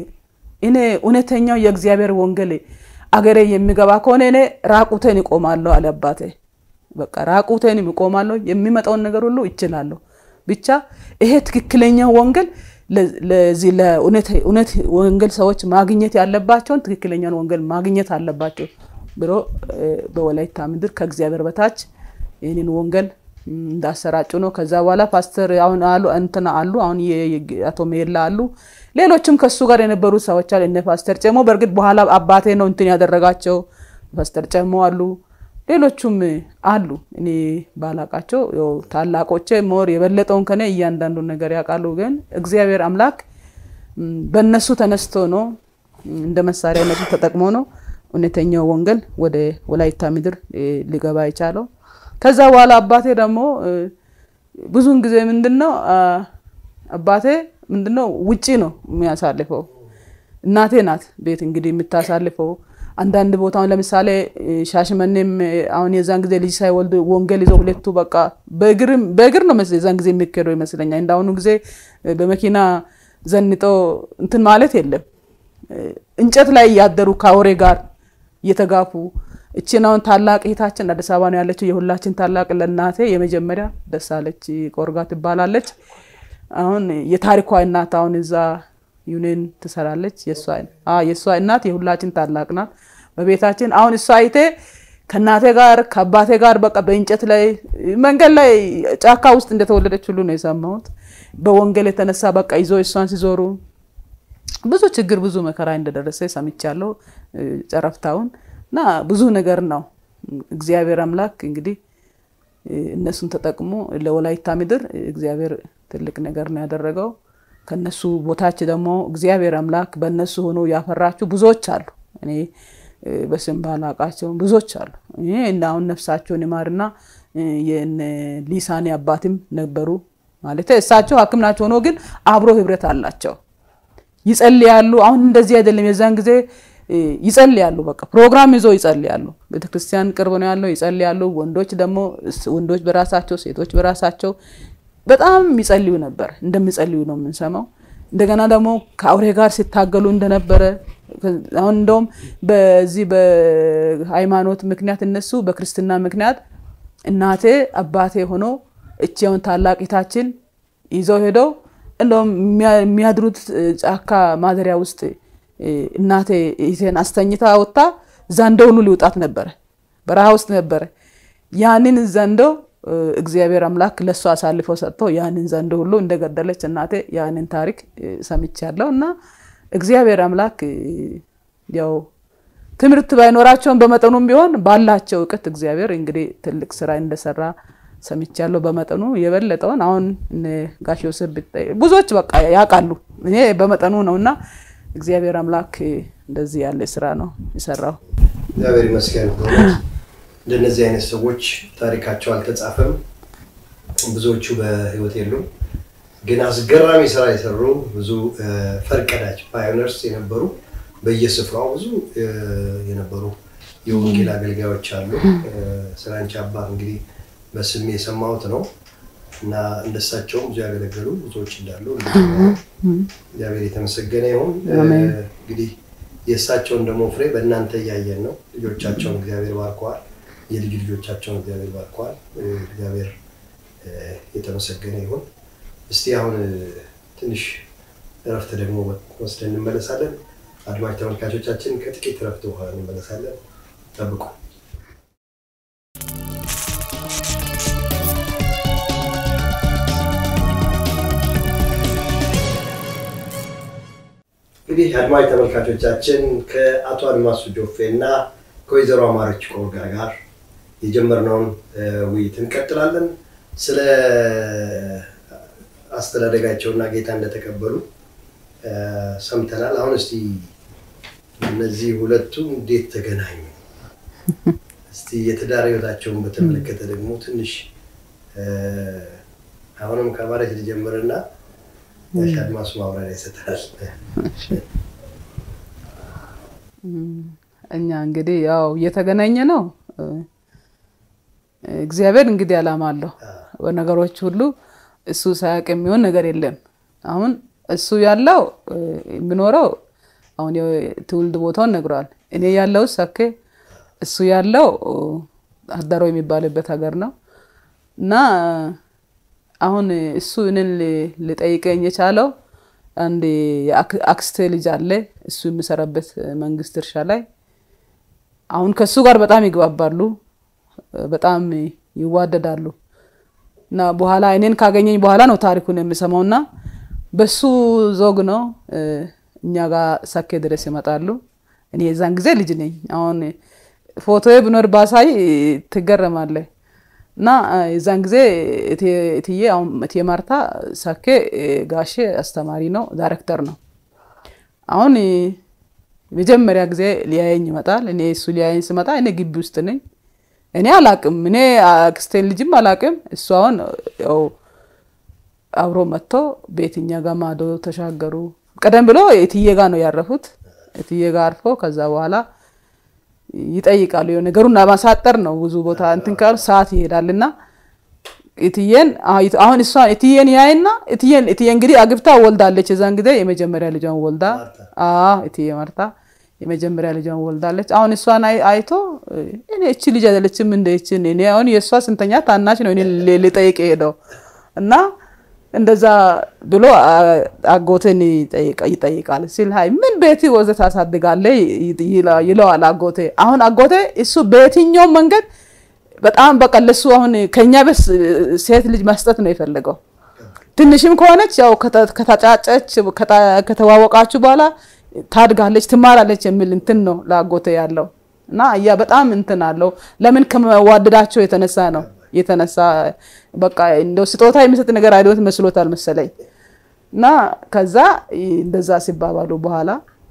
እኔ እውነተኛው የእግዚአብሔር ወንጌል አገሬ የሚገባ ከሆነ እኔ ራቁቴን ይቆማለሁ አለ አባቴ። በቃ ራቁቴን ይቆማለሁ፣ የሚመጣውን ነገር ሁሉ ይችላለሁ። ብቻ ይሄ ትክክለኛው ወንጌል ለዚህ ለእውነት ወንጌል ሰዎች ማግኘት ያለባቸውን ትክክለኛውን ወንጌል ማግኘት አለባቸው ብሎ በወላይታ ምድር ከእግዚአብሔር በታች ይህንን ወንጌል እንዳሰራጩ ነው። ከዛ በኋላ ፓስተር አሁን አሉ እንትና አሉ አሁን አቶ ሜላ አሉ ሌሎችም ከሱ ጋር የነበሩ ሰዎች አሉ። እነ ፓስተር ጨሞ በእርግጥ በኋላ አባቴ ነው እንትን ያደረጋቸው ፓስተር ጨሞ አሉ። ሌሎቹም አሉ እኔ ባላቃቸው ታላቆቼ ሞር የበለጠውን ከኔ እያንዳንዱን ነገር ያውቃሉ። ግን እግዚአብሔር አምላክ በእነሱ ተነስቶ ነው እንደ መሳሪያ እነሱ ተጠቅሞ ነው እውነተኛው ወንጌል ወደ ወላይታ ምድር ሊገባ የቻለው። ከዛ በኋላ አባቴ ደግሞ ብዙውን ጊዜ ምንድን ነው አባቴ ምንድነው ውጪ ነው የሚያሳልፈው። እናቴ ናት ቤት እንግዲህ የምታሳልፈው። አንዳንድ ቦታ ለምሳሌ ሻሽመኔም አሁን የዛን ጊዜ ልጅ ሳይወልድ ወንጌል ይዘው ሁለቱ በቃ በእግር ነው የዛን ጊዜ የሚካሄደው ይመስለኛል። እንዳሁኑ ጊዜ በመኪና ዘንጦ እንትን ማለት የለም። እንጨት ላይ እያደሩ ከአውሬ ጋር እየተጋፉ እችን አሁን ታላቅ እህታችን አዲስ አበባ ነው ያለችው። የሁላችን ታላቅ ለእናቴ የመጀመሪያ ደሳለች ቆርጋ ትባላለች። አሁን የታሪኳ እናት አሁን እዛ ዩኔን ትሰራለች። የእሷ እናት የሁላችን ታላቅ ናት በቤታችን። አሁን እሷ አይቴ ከእናቴ ጋር ከአባቴ ጋር በቃ በእንጨት ላይ መንገድ ላይ ጫካ ውስጥ እንደተወለደች ሁሉ ነው የሰማሁት። በወንጌል የተነሳ በቃ ይዞ እሷን ሲዞሩ ብዙ ችግር ብዙ መከራ እንደደረሰ ሰምቻለሁ። ጨረፍታውን እና ብዙ ነገር ነው እግዚአብሔር አምላክ እንግዲህ እነሱን ተጠቅሞ ለወላይታ ምድር እግዚአብሔር ትልቅ ነገር ነው ያደረገው። ከነሱ ቦታች ደግሞ እግዚአብሔር አምላክ በእነሱ ሆኖ ያፈራችሁ ብዙዎች አሉ። እኔ በስም ባላቃቸው ብዙዎች አሉ። ይሄ እና አሁን ነፍሳቸውን ይማርና የነ ሊሳኔ አባትም ነበሩ ማለት እሳቸው ሐኪም ናቸው ሆኖ ግን አብሮ ህብረት አላቸው። ይጸልያሉ። አሁን እንደዚህ አይደለም። የዛን ጊዜ እ፣ ይጸልያሉ። በቃ ፕሮግራም ይዞ ይጸልያሉ። ቤተክርስቲያን ቅርብ ነው ያለው፣ ይጸልያሉ። ወንዶች ደግሞ ስ- ወንዶች በራሳቸው ሴቶች በራሳቸው በጣም ይጸልዩ ነበር። እንደሚጸልዩ ነው የምንሰማው። እንደገና ደግሞ ከአውሬ ጋር ሲታገሉ እንደነበረ አሁን እንደውም በዚህ በሃይማኖት ምክንያት እነሱ በክርስትና ምክንያት እናቴ አባቴ ሆኖ እቺውን ታላቅ እህታችን ይዘው ሄደው እንደውም የሚያ- የሚያድሩት እ፣ ጫካ ማደሪያ ውስጥ እ፣ እናቴ እህቴን አስተኝታ ወጥታ ዘንዶ ሁሉ ሊውጣት ነበረ። በረሃ ውስጥ ነበረ። ያንን ዘንዶ እ፣ እግዚአብሔር አምላክ ለእሱ አሳልፎ ሰጥቶ ያንን ዘንዶ ሁሉ እንደገደለች እናቴ ያንን ታሪክ እ፣ ሰምቻለሁ እና እግዚአብሔር አምላክ እ፣ ያው ትምህርት ባይኖራቸውም በመጠኑም ቢሆን ባላቸው እውቀት እግዚአብሔር እንግዲህ ትልቅ ስራ እንደሰራ ሰምቻለሁ። በመጠኑ የበለጠውን አሁን እነ ጋሽ ዮሴፍ ብታይ ብዙዎች በቃ ያውቃሉ። እኔ በመጠኑ ነው እና እግዚአብሔር አምላክ እንደዚህ ያለ ስራ ነው የሰራው። እግዚአብሔር ይመስገን። በእውነት እንደነዚህ አይነት ሰዎች ታሪካቸው አልተጻፈም። ብዙዎቹ በህይወት የሉም፣ ግን አስገራሚ ስራ የሰሩ ብዙ እ፣ ፈርቀዳጅ ፓዮነርስ የነበሩ በየስፍራው ብዙ እ፣ የነበሩ የወንጌል አገልጋዮች አሉ። እ፣ ስለ አንቺ አባት እንግዲህ በስሜ የሰማሁት ነው እና እንደሳቸውም ብዙ ያገለገሉ ብዙዎች እንዳሉ እግዚአብሔር የተመሰገነ ይሁን። እ፣ አሜን። እንግዲህ የእሳቸውን ደግሞ ፍሬ በእናንተ እያየን ነው። ልጆቻቸውን እግዚአብሔር ባርከዋል። የልጅ ልጆቻቸውን እግዚአብሔር ባርከዋል። እ፣ እግዚአብሔር እ፣ የተመሰገነ ይሁን። እስቲ አሁን እ፣ ትንሽ እረፍት ደግሞ ወስደን እንመለሳለን። አድማጭ ተመልካቾቻችን ከጥቂት እረፍት በኋላ እንመለሳለን። ጠብቁ። እንግዲህ አድማጭ ተመልካቾቻችን ከአቶ አድማሱ ጆፌ እና ከወይዘሮ አማረች ቆርጋ ጋር የጀመርነውን እ፣ ውይይት እንቀጥላለን። ስለ አስተዳደጋቸውና ጌታ እንደተቀበሉ እ፣ ሰምተናል። አሁን እስቲ እነዚህ ሁለቱ እንዴት ተገናኙ? እስቲ የትዳር ህይወታቸውን በተመለከተ ደግሞ ትንሽ እ፣ አሁንም ከማለት ልጀምርና ጋሽ አድማሱ ማብራሪያ ይሰጣል። እኛ እንግዲህ ያው እየተገናኘ ነው። እ፣ እግዚአብሔር እንግዲህ ዓላማ አለው በነገሮች ሁሉ እሱ ሳያውቅ የሚሆን ነገር የለም። አሁን እሱ ያለው እ፣ የሚኖረው አሁን የትውልድ ቦታውን ነግሯል። እኔ ያለው ሰኬ፣ እሱ ያለው እ፣ አዳሮ የሚባልበት ሀገር ነው እና አሁን እሱ እኔን ሊ- ሊጠይቀኝ የቻለው አንድ የአክ- አክስቴ ልጅ አለ እሱ የሚሰራበት መንግስት እርሻ ላይ አሁን ከእሱ ጋር በጣም ይግባባሉ፣ በጣም ይዋደዳሉ እና በኋላ እኔን ካገኘኝ በኋላ ነው ታሪኩን የሚሰማው እና በሱ ዞግ ነው እ፣ እኛ ጋር ሰኬ ድረስ ይመጣሉ። እኔ የዛን ጊዜ ልጅ ነኝ። አሁን ፎቶዬ ብኖር ባሳይ ትገረማለህ። እና እ፣ የዛን ጊዜ እቴ- እትዬ አሁን እቴ ማርታ ሰኬ እ፣ ጋሼ አስተማሪ ነው፣ ዳይሬክተር ነው። አሁን እ፣ መጀመሪያ ጊዜ ሊያየኝ ይመጣል። እኔ እሱ ሊያየኝ ስመጣ እኔ ግቢ ውስጥ ነኝ። እኔ አላቅም፣ እኔ አክስቴን ልጅም አላቅም። እሱ አሁን ያው አብሮ መጥቶ ቤትኛ ጋር ማዶ ተሻገሩ። ቀደም ብሎ እትዬ ጋር ነው ያረፉት። እትዬ ጋር አርፎ ከዛ በኋላ ይጠይቃሉ። የሆነ ነገሩን ለማሳጠር ነው ብዙ ቦታ እንትን ካሉ ሰዓት ይሄዳል እና እትዬን አሁን እሷ እትዬን ያይና እትዬን እትዬ እንግዲህ አግብታ ወልዳለች። የዛን ጊዜ የመጀመሪያ ልጇን ወልዳ አዎ እትዬ ማርታ የመጀመሪያ ልጇን ወልዳለች። አሁን እሷን አይ- አይቶ እኔ እቺ ልጅ አይደለችም እንደ እችን እኔ አሁን የእሷ ስንተኛ ታናሽ ነው እኔ ሊ- ሊጠይቅ ሄደው እና እንደዛ ብሎ አ- አጎቴን ይጠይቃ- ይጠይቃል ሲል ሀይ ምን ቤት ወዘ ታሳድጋለህ ይ- ይለ- ይለዋል አጎቴ። አሁን አጎቴ እሱ በየትኛውም መንገድ በጣም በቃ ለሱ አሁን ከኛ ቤት ሴት ልጅ መስጠት ነው የፈለገው። ትንሽም ከሆነች ያው ከተ- ከተጫጨች ከታ- ከተዋወቃችሁ በኋላ ታድጋለች፣ ትማራለች የሚል እንትን ነው ለአጎቴ ያለው እና ያ በጣም እንትን አለው። ለምን ከመዋደዳቸው የተነሳ ነው የተነሳ በቃ እንደው ስጦታ የሚሰጥ ነገር አይዶት መስሎታል መሰለኝ እና ከዛ እንደዛ ሲባባሉ በኋላ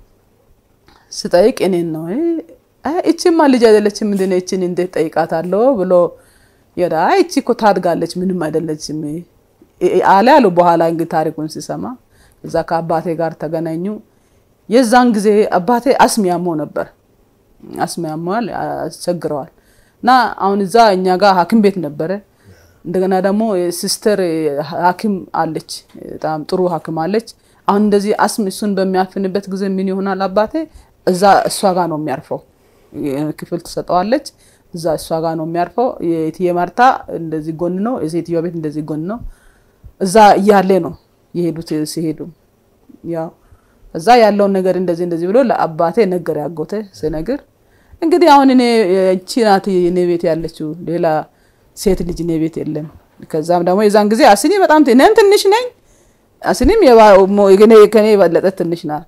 ስጠይቅ እኔን ነው አይ እቺማ ልጅ አይደለችም ምንድን ነው እቺን እንዴት ጠይቃታለሁ ብሎ የዳ አይ እቺ እኮ ታድጋለች ምንም አይደለችም አለ አሉ። በኋላ እንግዲህ ታሪኩን ሲሰማ እዛ ከአባቴ ጋር ተገናኙ። የዛን ጊዜ አባቴ አስም ያመው ነበር። አስም ያመዋል፣ አስቸግረዋል። እና አሁን እዛ እኛ ጋር ሐኪም ቤት ነበረ። እንደገና ደግሞ ሲስተር ሐኪም አለች፣ በጣም ጥሩ ሐኪም አለች። አሁን እንደዚህ አስም እሱን በሚያፍንበት ጊዜ ምን ይሆናል? አባቴ እዛ እሷ ጋር ነው የሚያርፈው። ክፍል ትሰጠዋለች፣ እዛ እሷ ጋር ነው የሚያርፈው። የእትዬ ማርታ እንደዚህ ጎን ነው፣ የሴትዮዋ ቤት እንደዚህ ጎን ነው። እዛ እያለ ነው የሄዱት ሲሄዱ ያው እዛ ያለውን ነገር እንደዚህ እንደዚህ ብሎ ለአባቴ ነገር ያጎተ ስነግር እንግዲህ አሁን እኔ እቺ ናት እኔ ቤት ያለችው ሌላ ሴት ልጅ እኔ ቤት የለም። ከዛም ደግሞ የዛን ጊዜ አስኒ በጣም እኔም ትንሽ ነኝ፣ አስኒም ከኔ የበለጠ ትንሽ ናት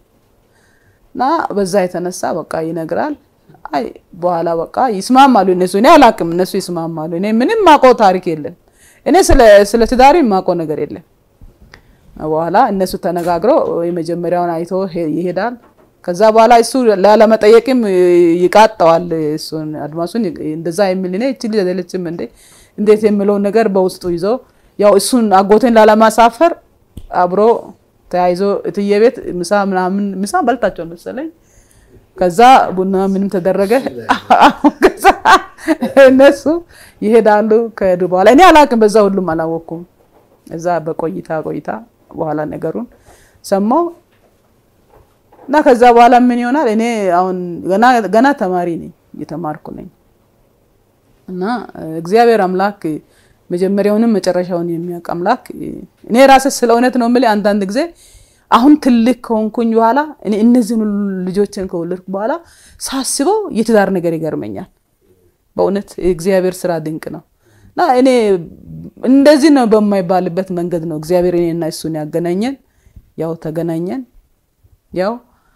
እና በዛ የተነሳ በቃ ይነግራል። አይ በኋላ በቃ ይስማማሉ እነሱ። እኔ አላቅም፣ እነሱ ይስማማሉ። እኔ ምንም ማውቀው ታሪክ የለም። እኔ ስለ ትዳሪ የማውቀው ነገር የለም። በኋላ እነሱ ተነጋግረው የመጀመሪያውን አይቶ ይሄዳል። ከዛ በኋላ እሱ ላለመጠየቅም ይቃጠዋል። እሱን አድማሱን እንደዛ የሚል እኔ እቺ ልጅ አይደለችም እንዴ እንዴት የሚለውን ነገር በውስጡ ይዞ ያው እሱን አጎቴን ላለማሳፈር አብሮ ተያይዞ እትዬ ቤት ምሳ ምናምን ምሳ በልታቸው መሰለኝ። ከዛ ቡና ምንም ተደረገ። ከዛ እነሱ ይሄዳሉ። ከሄዱ በኋላ እኔ አላቅም፣ በዛ ሁሉም አላወቅኩም። እዛ በቆይታ ቆይታ በኋላ ነገሩን ሰማው እና ከዛ በኋላ ምን ይሆናል? እኔ አሁን ገና ተማሪ ነኝ፣ እየተማርኩ ነኝ እና እግዚአብሔር አምላክ መጀመሪያውንም መጨረሻውን የሚያውቅ አምላክ እኔ ራሴ ስለ እውነት ነው የምልህ። አንዳንድ ጊዜ አሁን ትልቅ ከሆንኩኝ በኋላ እኔ እነዚህን ሁሉ ልጆችን ከወለድኩ በኋላ ሳስበው የትዳር ነገር ይገርመኛል። በእውነት የእግዚአብሔር ስራ ድንቅ ነው እና እኔ እንደዚህ ነው በማይባልበት መንገድ ነው እግዚአብሔር እኔና እሱን ያገናኘን። ያው ተገናኘን። ያው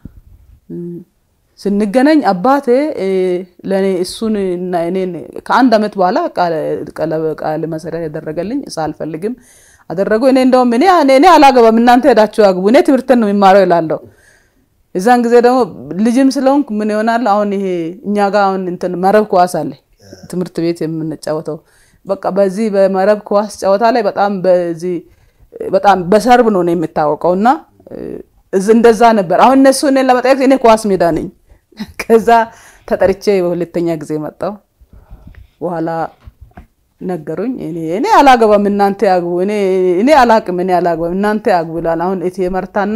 ስንገናኝ አባቴ ለእኔ እሱን እና እኔን ከአንድ ዓመት በኋላ ቃለ መሰረት ያደረገልኝ ሳልፈልግም አደረጉ። እኔ እንደውም እኔ እኔ አላገባም እናንተ ሄዳችሁ አግቡ፣ እኔ ትምህርትን ነው የሚማረው ይላለሁ። የዛን ጊዜ ደግሞ ልጅም ስለሆንኩ ምን ይሆናል አሁን ይሄ እኛ ጋር አሁን እንትን መረብ ኳስ አለ ትምህርት ቤት የምንጫወተው በቃ በዚህ በመረብ ኳስ ጨዋታ ላይ በጣም በዚህ በጣም በሰርብ ነው ነው የምታወቀው እና እንደዛ ነበር። አሁን እነሱ እኔን ለመጠየቅ እኔ ኳስ ሜዳ ነኝ። ከዛ ተጠርቼ በሁለተኛ ጊዜ መጣው። በኋላ ነገሩኝ። እኔ አላገባም እናንተ ያግቡ፣ እኔ አላቅም፣ እኔ አላገባም እናንተ ያግቡ ይላል። አሁን እቴ መርታና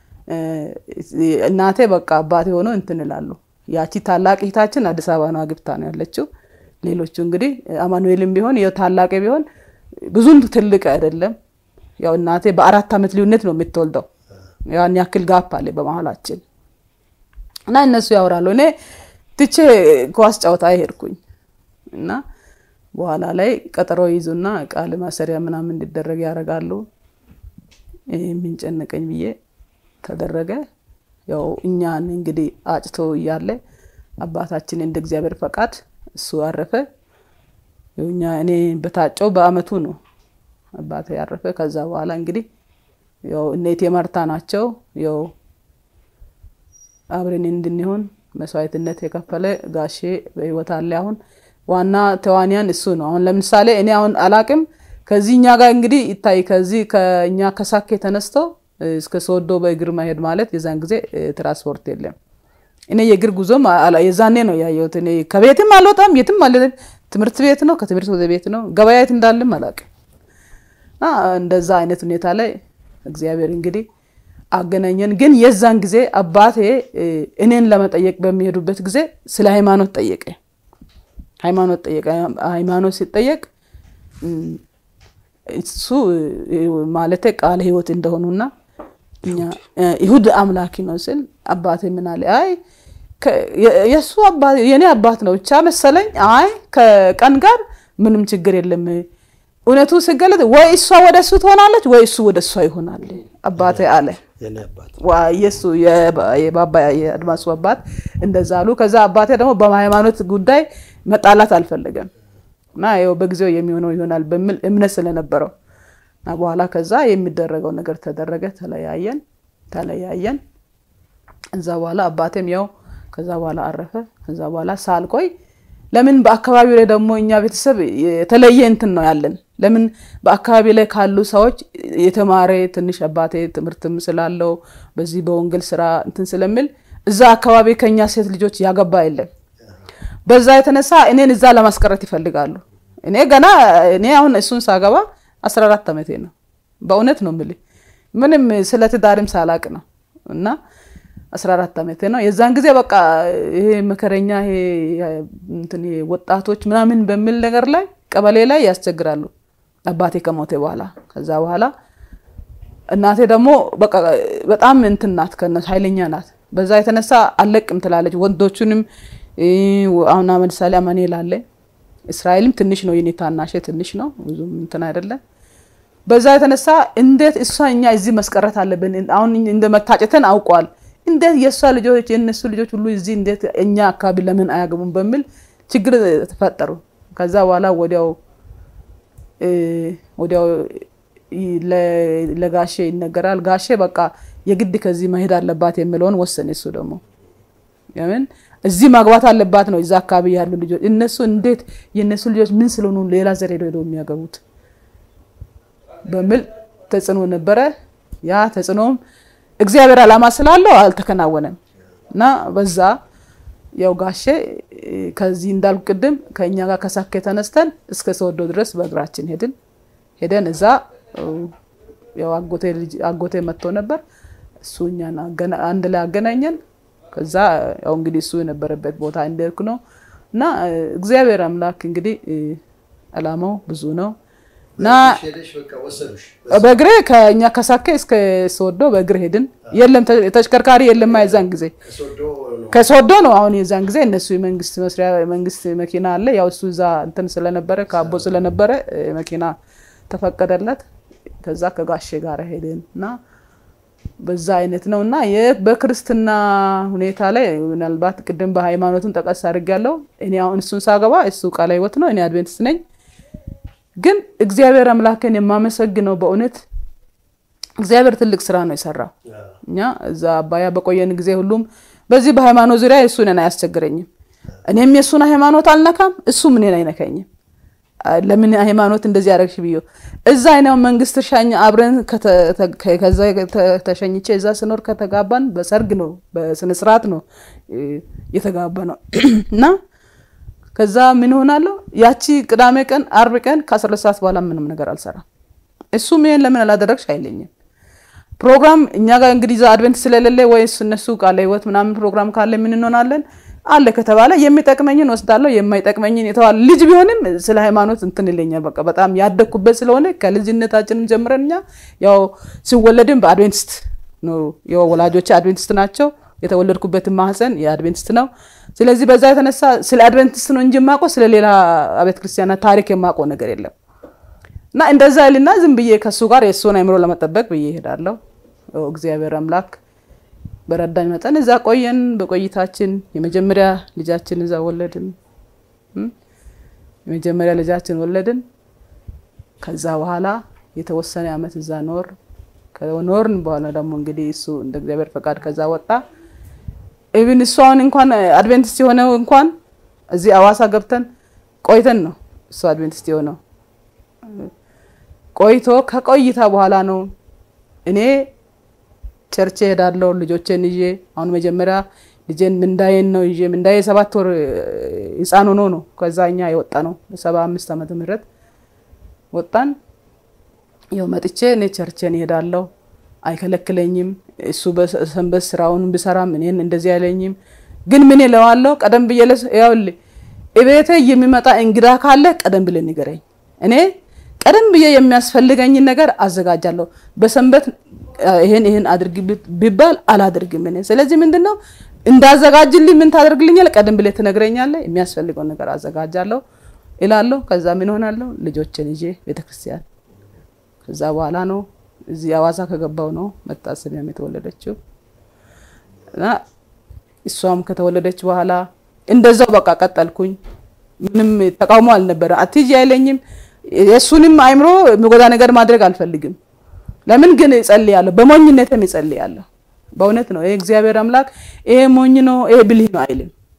እናቴ በቃ አባቴ ሆኖ እንትን ይላሉ። ያቺ ታላቅ እህታችን አዲስ አበባ ነው አግብታ ነው ያለችው። ሌሎቹ እንግዲህ አማኑኤልም ቢሆን ያው ታላቅ ቢሆን ብዙም ትልቅ አይደለም። ያው እናቴ በአራት ዓመት ልዩነት ነው የምትወልደው። ያን ያክል ጋፕ አለ በመሀላችን እና እነሱ ያወራሉ። እኔ ትቼ ኳስ ጨዋታ ሄድኩኝ እና በኋላ ላይ ቀጠሮ ይዙና ቃል ማሰሪያ ምናምን እንዲደረግ ያደርጋሉ። የሚንጨነቀኝ ብዬ ተደረገ። ያው እኛን እንግዲህ አጭቶ እያለ አባታችን እንደ እግዚአብሔር ፈቃድ እሱ አረፈ። እኛ እኔ በታጨው በአመቱ ነው አባቴ ያረፈ። ከዛ በኋላ እንግዲህ ያው እኔቴ መርታ ናቸው ያው አብረን እንድንሆን መስዋዕትነት የከፈለ ጋሼ በህይወት አለ። አሁን ዋና ተዋንያን እሱ ነው። አሁን ለምሳሌ እኔ አሁን አላቅም ከዚህ እኛ ጋር እንግዲህ ይታይ ከዚህ ከእኛ ከሳኬ ተነስቶ እስከ ሶዶ በእግር መሄድ ማለት የዛን ጊዜ ትራንስፖርት የለም። እኔ የእግር ጉዞም የዛኔ ነው ያየሁት። እኔ ከቤትም አልወጣም፣ የትም አለ ትምህርት ቤት ነው፣ ከትምህርት ወደ ቤት ነው። ገበያ የት እንዳለም አላቅም። እና እንደዛ አይነት ሁኔታ ላይ እግዚአብሔር እንግዲህ አገናኘን። ግን የዛን ጊዜ አባቴ እኔን ለመጠየቅ በሚሄዱበት ጊዜ ስለ ሃይማኖት ጠየቀ። ሃይማኖት ጠየቀ። ሃይማኖት ሲጠየቅ እሱ ማለት ቃለ ሕይወት እንደሆኑና ይሁድ አምላኪ ነው ስል አባቴ ምን አለ? አይ የእሱ አባት የእኔ አባት ነው ብቻ መሰለኝ። አይ ከቀን ጋር ምንም ችግር የለም እውነቱ ሲገለጥ ወይ እሷ ወደ እሱ ትሆናለች ወይ እሱ ወደ እሷ ይሆናል አባቴ አለ። የሱ የባባ የአድማሱ አባት እንደዛ አሉ። ከዛ አባቴ ደግሞ በሃይማኖት ጉዳይ መጣላት አልፈለገም እና ይኸው በጊዜው የሚሆነው ይሆናል በሚል እምነት ስለነበረው እና በኋላ ከዛ የሚደረገው ነገር ተደረገ። ተለያየን ተለያየን። እዛ በኋላ አባቴም ያው ከዛ በኋላ አረፈ። ከዛ በኋላ ሳልቆይ ለምን በአካባቢው ላይ ደግሞ እኛ ቤተሰብ የተለየ እንትን ነው ያለን። ለምን በአካባቢ ላይ ካሉ ሰዎች የተማረ ትንሽ አባቴ ትምህርትም ስላለው በዚህ በወንጌል ስራ እንትን ስለሚል እዛ አካባቢ ከኛ ሴት ልጆች ያገባ የለም። በዛ የተነሳ እኔን እዛ ለማስቀረት ይፈልጋሉ። እኔ ገና እኔ አሁን እሱን ሳገባ አስራ አራት ዓመቴ ነው። በእውነት ነው የምልህ ምንም ስለ ትዳርም ሳላቅ ነው እና አስራ አራት ዓመቴ ነው። የዛን ጊዜ በቃ ይሄ መከረኛ ይሄ እንትን ይሄ ወጣቶች ምናምን በሚል ነገር ላይ ቀበሌ ላይ ያስቸግራሉ። አባቴ ከሞተ በኋላ ከዛ በኋላ እናቴ ደግሞ በቃ በጣም እንትን ናት፣ ከነሱ ኃይለኛ ናት። በዛ የተነሳ አለቅም ትላለች። ወንዶቹንም አሁን ለምሳሌ አማኑኤል አለ እስራኤልም ትንሽ ነው የኔ ታናሼ ትንሽ ነው ብዙም እንትን አይደለም። በዛ የተነሳ እንዴት እሷ እኛ እዚህ መስቀረት አለብን አሁን እንደ መታጨተን አውቋል። እንዴት የእሷ ልጆች የእነሱ ልጆች ሁሉ እዚህ እንዴት እኛ አካባቢ ለምን አያገቡም በሚል ችግር ተፈጠሩ። ከዛ በኋላ ወዲያው ወዲያው ለጋሼ ይነገራል። ጋሼ በቃ የግድ ከዚህ መሄድ አለባት የሚለውን ወሰነ። እሱ ደግሞ ለምን እዚህ ማግባት አለባት ነው። እዛ አካባቢ ያሉ ልጆች እነሱ እንዴት የእነሱ ልጆች ምን ስለሆኑ ሌላ ዘር ሄደው ሄደው የሚያገቡት በሚል ተጽዕኖ ነበረ። ያ ተጽዕኖም እግዚአብሔር ዓላማ ስላለው አልተከናወነም እና በዛ ያው ጋሼ ከዚህ እንዳልኩ ቅድም ከእኛ ጋር ከሳኬ ተነስተን እስከ ሰወዶ ድረስ በእግራችን ሄድን። ሄደን እዛ ያው አጎቴ መጥቶ ነበር። እሱ እኛን አንድ ላይ አገናኘን። ከዛ ያው እንግዲህ እሱ የነበረበት ቦታ እንደርክ ነው እና እግዚአብሔር አምላክ እንግዲህ ዓላማው ብዙ ነው እና በእግሬ ከእኛ ከሳኬ እስከ ሶዶ በእግር ሄድን። የለም ተሽከርካሪ የለም። የዛን ጊዜ ከሶዶ ነው። አሁን የዛን ጊዜ እነሱ የመንግስት መስሪያ መንግስት መኪና አለ። ያው እሱ እዛ እንትን ስለነበረ ከአቦ ስለነበረ መኪና ተፈቀደለት። ከዛ ከጋሼ ጋር ሄድን እና በዛ አይነት ነው እና በክርስትና ሁኔታ ላይ ምናልባት ቅድም በሃይማኖቱን ጠቀስ አድርጌያለሁ። እኔ አሁን እሱን ሳገባ እሱ ቃለ ሕይወት ነው፣ እኔ አድቬንቲስት ነኝ። ግን እግዚአብሔር አምላክን የማመሰግነው በእውነት እግዚአብሔር ትልቅ ስራ ነው የሰራው። እኛ እዛ አባያ በቆየን ጊዜ ሁሉም በዚህ በሃይማኖት ዙሪያ እሱን አያስቸግረኝም። እኔም የእሱን ሃይማኖት አልነካም፣ እሱም እኔን አይነካኝም። ለምን ሃይማኖት እንደዚህ ያደረግሽ ብዮ እዛ አይነው መንግስት እርሻኛ አብረን ከዛ ተሸኝቼ እዛ ስኖር ከተጋባን በሰርግ ነው በስነ ስርዓት ነው የተጋባ ነው እና ከዛ ምን ሆናለሁ ያቺ ቅዳሜ ቀን አርብ ቀን ከአስራ ሁለት ሰዓት በኋላ ምንም ነገር አልሰራም። እሱም ይሄን ለምን አላደረግሽ አይለኝም። ፕሮግራም እኛ ጋር እንግዲህ እዛ አድቨንት ስለሌለ ወይስ እነሱ ቃለ ሕይወት ምናምን ፕሮግራም ካለ ምን እንሆናለን አለ ከተባለ የሚጠቅመኝን ወስዳለሁ፣ የማይጠቅመኝን የተባለ ልጅ ቢሆንም ስለ ሃይማኖት እንትን ይለኛል። በቃ በጣም ያደግኩበት ስለሆነ ከልጅነታችንም ጀምረን እኛ ያው ሲወለድም በአድቬንቲስት ነው። ያው ወላጆቼ አድቬንቲስት ናቸው። የተወለድኩበትን ማህፀን የአድቬንቲስት ነው። ስለዚህ በዛ የተነሳ ስለ አድቬንቲስት ነው እንጂ የማውቀው ስለ ሌላ አብያተ ክርስቲያናት ታሪክ የማውቀው ነገር የለም። እና እንደዛ ይልና ዝም ብዬ ከእሱ ጋር የእሱን አይምሮ ለመጠበቅ ብዬ እሄዳለሁ። እግዚአብሔር አምላክ በረዳኝ መጠን እዛ ቆየን። በቆይታችን የመጀመሪያ ልጃችን እዛ ወለድን። የመጀመሪያ ልጃችን ወለድን። ከዛ በኋላ የተወሰነ አመት እዛ ኖር ከኖርን በኋላ ደግሞ እንግዲህ እሱ እንደ እግዚአብሔር ፈቃድ ከዛ ወጣ። ኢቭን እሱ አሁን እንኳን አድቬንቲስት የሆነው እንኳን እዚህ አዋሳ ገብተን ቆይተን ነው እሱ አድቬንቲስት የሆነው ቆይቶ ከቆይታ በኋላ ነው እኔ ቸርች ሄዳለሁ ልጆቼን ይዤ። አሁን መጀመሪያ ልጄን ምንዳዬን ነው ይዤ ምንዳዬ ሰባት ወር ህፃን ሆኖ ነው ከዛ እኛ የወጣ ነው በሰባ አምስት ዓመተ ምህረት ወጣን። ያው መጥቼ እኔ ቸርቼን እሄዳለሁ፣ አይከለክለኝም። እሱ በሰንበት ስራውን ብሰራም እኔን እንደዚህ አይለኝም። ግን ምን እለዋለሁ ቀደም ብዬ ያውልህ እቤቴ የሚመጣ እንግዳ ካለ ቀደም ብለህ ንገረኝ። እኔ ቀደም ብዬ የሚያስፈልገኝን ነገር አዘጋጃለሁ። በሰንበት ይሄን ይሄን አድርግ ቢባል አላደርግም እኔ። ስለዚህ ምንድን ነው እንዳዘጋጅልኝ ምን ታደርግልኛል? ቀደም ብለህ ትነግረኛለህ። የሚያስፈልገውን ነገር አዘጋጃለሁ እላለሁ። ከዛ ምን ሆናለሁ? ልጆችን ይዤ ቤተክርስቲያን ከዛ በኋላ ነው እዚህ አዋሳ ከገባው ነው መታሰቢያም የተወለደችው እና እሷም ከተወለደች በኋላ እንደዛው በቃ ቀጠልኩኝ። ምንም ተቃውሞ አልነበረ። አትሂጂ አይለኝም። የእሱንም አይምሮ የሚጎዳ ነገር ማድረግ አልፈልግም። ለምን ግን እጸልያለሁ፣ በሞኝነትም እጸልያለሁ። በእውነት ነው ይሄ እግዚአብሔር አምላክ ይሄ ሞኝ ነው ይሄ ብልህ ነው አይልም።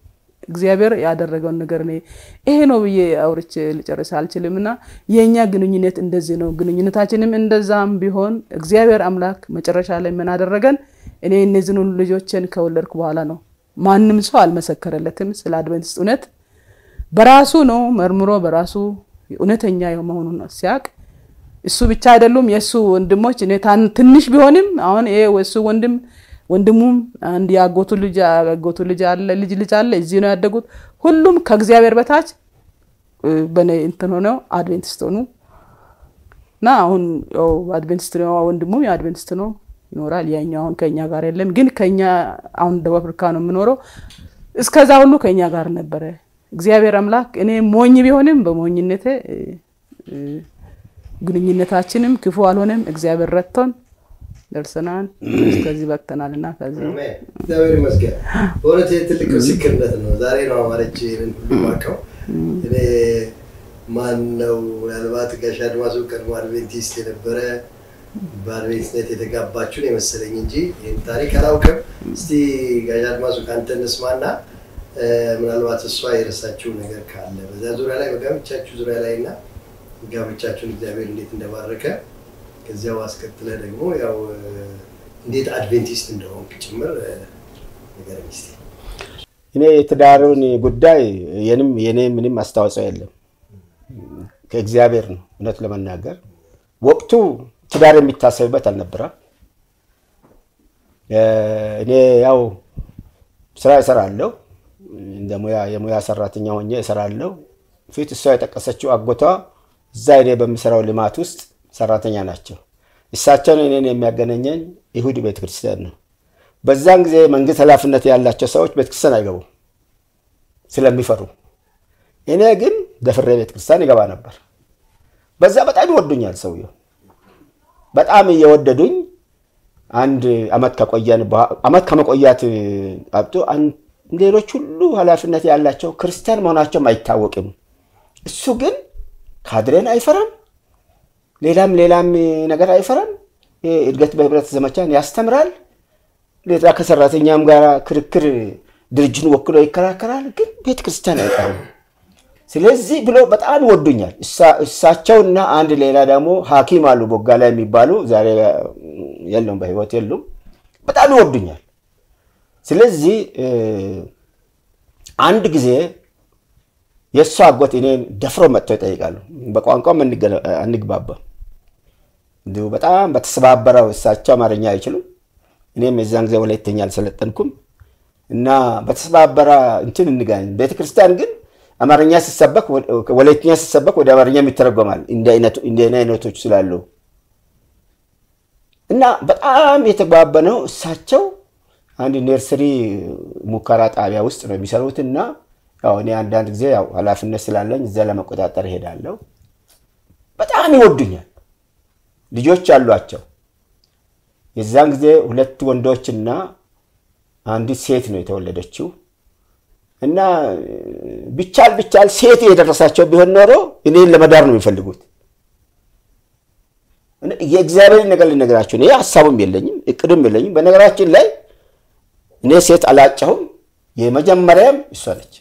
እግዚአብሔር ያደረገውን ነገር እኔ ይሄ ነው ብዬ አውርቼ ልጨርስ አልችልም። እና የእኛ ግንኙነት እንደዚህ ነው። ግንኙነታችንም እንደዛም ቢሆን እግዚአብሔር አምላክ መጨረሻ ላይ ምን አደረገን? እኔ እነዚህን ሁሉ ልጆችን ከወለድኩ በኋላ ነው። ማንም ሰው አልመሰከረለትም ስለ አድቨንቲስት እውነት በራሱ ነው መርምሮ በራሱ እውነተኛ መሆኑን ሲያቅ እሱ ብቻ አይደሉም የእሱ ወንድሞች እኔ ታን- ትንሽ ቢሆንም አሁን ይሄ እሱ ወንድም ወንድሙም አንድ የአጎቱ ልጅ አጎቱ ልጅ አለ ልጅ ልጅ አለ እዚህ ነው ያደጉት። ሁሉም ከእግዚአብሔር በታች እ፣ በኔ እንትን ሆነው አድቬንቲስት ሆኑ እና አሁን ያው አድቬንቲስት ነው ወንድሙም የአድቬንቲስት ነው ይኖራል። ያኛው አሁን ከኛ ጋር የለም፣ ግን ከኛ አሁን ደቡብ አፍሪካ ነው የምኖረው። እስከዛ ሁሉ ከኛ ጋር ነበረ። እግዚአብሔር አምላክ እኔ ሞኝ ቢሆንም በሞኝነቴ እ፣ እ፣ ግንኙነታችንም ክፉ አልሆነም። እግዚአብሔር ረድቶን ደርሰናል፣ እስከዚህ በቅተናል እና ከዚህ አሜን። እግዚአብሔር ይመስገን። በእውነት ይህ ትልቅ ምስክርነት ነው። ዛሬ ነው አማረች ይህንን ሁሉ ማቀው። እኔ ማን ነው ምናልባት ጋሽ አድማሱ ቀድሞ አድቬንቲስት የነበረ በአድቬንቲስትነት የተጋባችሁን የመሰለኝ እንጂ ይህን ታሪክ አላውቅም። እስቲ ጋሽ አድማሱ ከአንተ እንስማና እ፣ ምናልባት እሷ የረሳችው ነገር ካለ በዚያ ዙሪያ ላይ በጋብቻችሁ ዙሪያ ላይ እና ጋብቻችሁን እግዚአብሔር እንዴት እንደባረከ ከዚያው አስከትለ ደግሞ ያው እ፣ እንዴት አድቬንቲስት እንደሆንክ ጭምር እ፣ ንገረኝ እስቲ። እኔ የትዳሩን ጉዳይ የንም የኔ ምንም አስተዋጽኦ የለም ከእግዚአብሔር ነው። እውነት ለመናገር ወቅቱ ትዳር የሚታሰብበት አልነበረም። እ፣ እኔ ያው ስራ እሰራለሁ እንደ ሙያ የሙያ ሰራተኛ ሆኜ እሰራለሁ። ፊት እሷ የጠቀሰችው አጎቷ እዛ እኔ በምሰራው ልማት ውስጥ ሰራተኛ ናቸው። እሳቸውን እኔን የሚያገናኘኝ ይሁድ ቤተክርስቲያን ነው። በዛን ጊዜ መንግስት ኃላፊነት ያላቸው ሰዎች ቤተክርስቲያን አይገቡም ስለሚፈሩ። እኔ ግን ደፍሬ ቤተክርስቲያን ይገባ ነበር። በዛ በጣም ይወዱኛል ሰውየው በጣም እየወደዱኝ አንድ አመት ከቆየን በኋ- አመት ከመቆያት አብቶ አን- ሌሎች ሁሉ ኃላፊነት ያላቸው ክርስቲያን መሆናቸውም አይታወቅም። እሱ ግን ካድሬን አይፈራም፣ ሌላም ሌላም ነገር አይፈራም። ይሄ እድገት በህብረት ዘመቻን ያስተምራል። ሌላ ከሰራተኛም ጋር ክርክር ድርጅቱን ወክሎ ይከራከራል። ግን ቤተ ክርስቲያን አይቀርም። ስለዚህ ብሎ በጣም ይወዱኛል። እሳ- እሳቸውና አንድ ሌላ ደግሞ ሐኪም አሉ ቦጋላ የሚባሉ ዛሬ የሉም፣ በህይወት የሉም። በጣም ይወዱኛል። ስለዚህ እ፣ አንድ ጊዜ የእሷ አጎት እኔን ደፍሮ መጥተው ይጠይቃሉ። በቋንቋም አንገ- አንግባባም። እንዲሁ በጣም በተሰባበረው እሳቸው አማርኛ አይችሉም፣ እኔም የዛን ጊዜ ወላይተኛ አልሰለጠንኩም እና በተሰባበረ እንትን እንገናኝ። ቤተክርስቲያን ግን አማርኛ ሲሰበክ ወላይተኛ ሲሰበክ ወደ አማርኛም ይተረጎማል እንደ አይነቱ- እንደ እኔ አይነቶች ስላሉ እና በጣም የተግባበነው እሳቸው አንድ ነርሰሪ ሙከራ ጣቢያ ውስጥ ነው የሚሰሩት እና ያው እኔ አንዳንድ ጊዜ ያው ኃላፊነት ስላለኝ እዛ ለመቆጣጠር እሄዳለሁ። በጣም ይወዱኛል። ልጆች አሏቸው። የዛን ጊዜ ሁለት ወንዶችና አንዲት ሴት ነው የተወለደችው እና ቢቻል ቢቻል ሴት የደረሳቸው ቢሆን ኖሮ እኔን ለመዳር ነው የሚፈልጉት። የእግዚአብሔር ነገር ልነግራቸው እኔ ሀሳቡም የለኝም እቅዱም የለኝም። በነገራችን ላይ እኔ ሴት አላጨሁም። የመጀመሪያም እሷ ነች።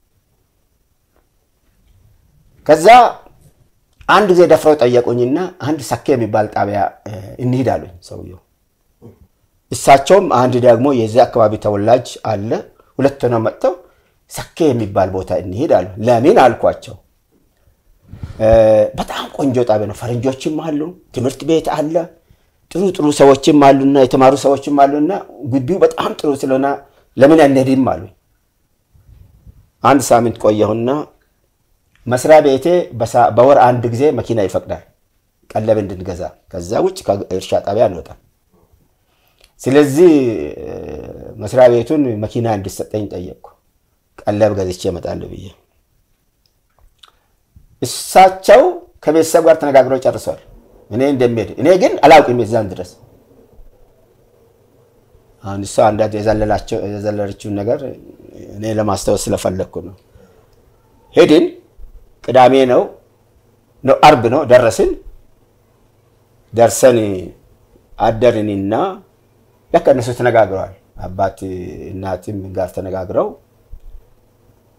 ከዛ አንድ ጊዜ ደፍረው ጠየቁኝና አንድ ሰኬ የሚባል ጣቢያ እ፣ እንሂድ አሉኝ ሰውየው። እሳቸውም አንድ ደግሞ የዚህ አካባቢ ተወላጅ አለ። ሁለት ሆነው መጥተው ሰኬ የሚባል ቦታ እንሂድ አሉ። ለምን አልኳቸው። እ፣ በጣም ቆንጆ ጣቢያ ነው። ፈረንጆችም አሉ፣ ትምህርት ቤት አለ፣ ጥሩ ጥሩ ሰዎችም አሉና የተማሩ ሰዎችም አሉና ግቢው በጣም ጥሩ ስለሆነ ለምን አንሄድም አሉኝ። አንድ ሳምንት ቆየሁና መስሪያ ቤቴ በሳ- በወር አንድ ጊዜ መኪና ይፈቅዳል ቀለብ እንድንገዛ። ከዛ ውጭ ከእርሻ ጣቢያ አንወጣም። ስለዚህ እ፣ መስሪያ ቤቱን መኪና እንዲሰጠኝ ጠየቅኩ። ቀለብ ገዝቼ እመጣለሁ ብዬ እሳቸው ከቤተሰብ ጋር ተነጋግረው ጨርሰዋል እኔ እንደሚሄድ። እኔ ግን አላውቅም የዛን ድረስ አሁን እሷ አንዳንድ የዘለላቸው የዘለለችውን ነገር እኔ ለማስታወስ ስለፈለግኩ ነው። ሄድን። ቅዳሜ ነው ነው አርብ ነው ደረስን። ደርሰን አደርንና ለካ እነሱ ተነጋግረዋል። አባት እናትም ጋር ተነጋግረው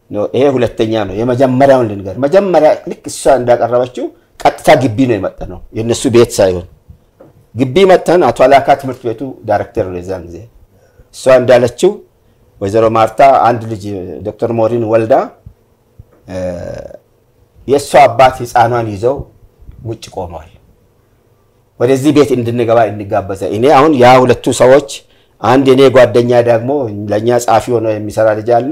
ነው። ይሄ ሁለተኛ ነው። የመጀመሪያውን ልንገር። መጀመሪያ ልክ እሷ እንዳቀረበችው ቀጥታ ግቢ ነው የመጣ ነው፣ የእነሱ ቤት ሳይሆን ግቢ መጥተን አቶ አላካ ትምህርት ቤቱ ዳይሬክተር ነው የዛን ጊዜ። እሷ እንዳለችው ወይዘሮ ማርታ አንድ ልጅ ዶክተር ሞሪን ወልዳ የእሷ አባት ህፃኗን ይዘው ውጭ ቆመዋል። ወደዚህ ቤት እንድንገባ እንጋበዘ። እኔ አሁን ያ ሁለቱ ሰዎች አንድ የኔ ጓደኛ ደግሞ ለእኛ ጸሐፊ ሆኖ የሚሰራ ልጅ አለ።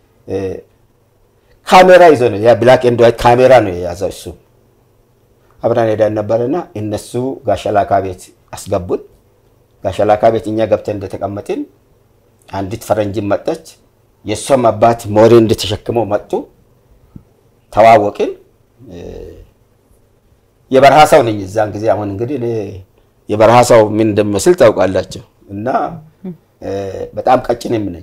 ካሜራ ይዞ ነው ያ ብላክ ኤንድ ዋይት ካሜራ ነው የያዘው እሱ። አብረን ሄደን ነበርና እነሱ ጋሸላካ ቤት አስገቡን። ጋሸላካ ቤት እኛ ገብተን እንደተቀመጥን አንዲት ፈረንጅን መጠች። የእሷም አባት ሞሪ እንደተሸክመው መጡ። ተዋወቅን። የበረሃ ሰው ነኝ እዛን ጊዜ። አሁን እንግዲህ እኔ የበረሃ ሰው ምን እንደሚመስል ታውቃላቸው። እና በጣም ቀጭንም ነኝ።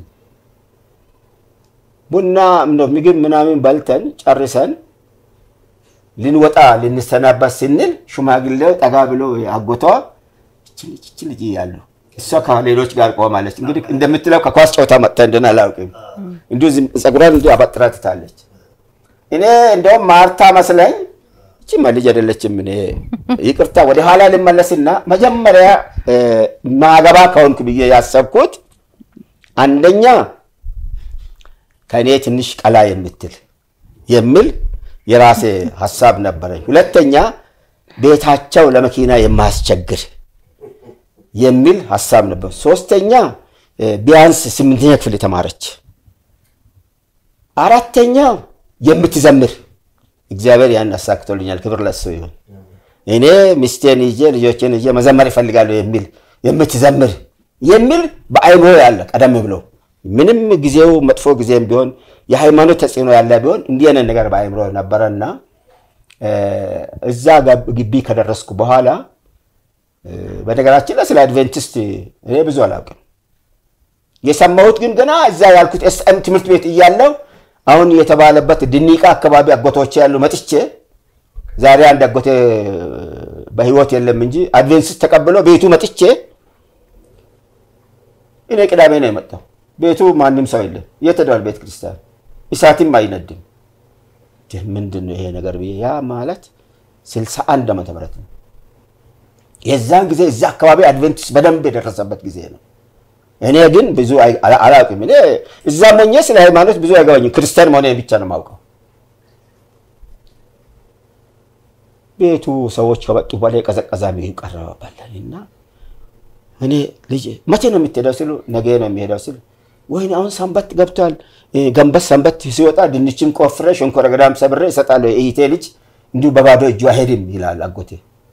ቡና ምግብ ምናምን በልተን ጨርሰን ልንወጣ ልንሰናበት ስንል ሽማግሌው ጠጋ ብሎ አጎቷ እች ልጅ እያሉ እሷ ከሌሎች ጋር ቆማለች። እንግዲህ እንደምትለው ከኳስ ጨዋታ መጥታ እንደሆነ አላውቅም። እንዲሁ ፀጉሯን እንዲሁ አበጥራ ትታለች። እኔ እንደውም ማርታ መስለኝ እቺማ ልጅ አይደለችም። እኔ ይቅርታ ወደ ኋላ ልመለስና መጀመሪያ ማገባ ከሆንኩ ብዬ ያሰብኩት አንደኛ ከእኔ ትንሽ ቀላ የምትል የሚል የራሴ ሀሳብ ነበረኝ። ሁለተኛ ቤታቸው ለመኪና የማያስቸግር የሚል ሀሳብ ነበር። ሶስተኛ ቢያንስ ስምንተኛ ክፍል የተማረች፣ አራተኛ የምትዘምር እግዚአብሔር ያን አሳክቶልኛል። ክብር ለሱ ይሁን። እኔ ሚስቴን ይዤ ልጆችን ይዤ መዘመር ይፈልጋለሁ የሚል የምትዘምር የሚል በአይምሮ ያለ ቀደም ብሎ ምንም ጊዜው መጥፎ ጊዜም ቢሆን የሃይማኖት ተጽዕኖ ያለ ቢሆን እንዲህ አይነት ነገር በአይምሮ ነበረና እዛ ግቢ ከደረስኩ በኋላ በነገራችን ላይ ስለ አድቬንቲስት እኔ ብዙ አላውቅም። የሰማሁት ግን ገና እዛ ያልኩት ኤስኤም ትምህርት ቤት እያለው አሁን የተባለበት ድኒቃ አካባቢ አጎቶቼ ያሉ መጥቼ ዛሬ አንድ አጎቴ በህይወት የለም እንጂ አድቬንቲስት ተቀብሎ ቤቱ መጥቼ እኔ ቅዳሜ ነው የመጣው። ቤቱ ማንም ሰው የለም። የት ሄደዋል? ቤተ ክርስቲያን እሳትም አይነድም። ምንድን ነው ይሄ ነገር ብዬ ያ ማለት ስልሳ አንድ ዓመተ ምህረት ነው። የዛን ጊዜ እዛ አካባቢ አድቬንቲስት በደንብ የደረሰበት ጊዜ ነው። እኔ ግን ብዙ አላውቅም። እኔ እዛ ሞኜ ስለ ሃይማኖት ብዙ አይገባኝም። ክርስቲያን መሆኔ ብቻ ነው የማውቀው። ቤቱ ሰዎች ከመጡ በኋላ የቀዘቀዛ ምግብ ቀረበባለን እና እኔ ልጅ መቼ ነው የምትሄደው ሲሉ ነገ ነው የሚሄደው ሲሉ ወይኔ አሁን ሰንበት ገብቷል። ገንበት ሰንበት ሲወጣ ድንችን ቆፍሬ ሸንኮረ ገዳም ሰብሬ እሰጣለሁ። የኢቴ ልጅ እንዲሁ በባዶ እጁ አይሄድም ይላል አጎቴ።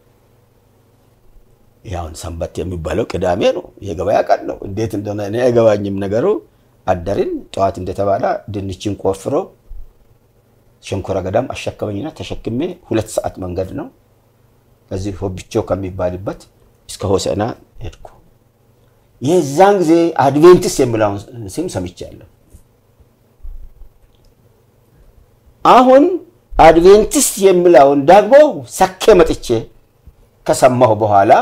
ያሁን ሰንበት የሚባለው ቅዳሜ ነው፣ የገበያ ቀን ነው። እንዴት እንደሆነ እኔ አይገባኝም ነገሩ። አደርን ጠዋት እንደተባለ ድንችን ቆፍሮ ሸንኮረ ገዳም አሸከመኝና ተሸክሜ ሁለት ሰዓት መንገድ ነው ከዚህ ሆብቾ ከሚባልበት እስከ ሆሰና ሄድኩ። የዛን ጊዜ አድቬንቲስት የሚለውን ስም ሰምቻለሁ። አሁን አድቬንቲስት የሚለውን ደግሞ ሰኬ መጥቼ ከሰማሁ በኋላ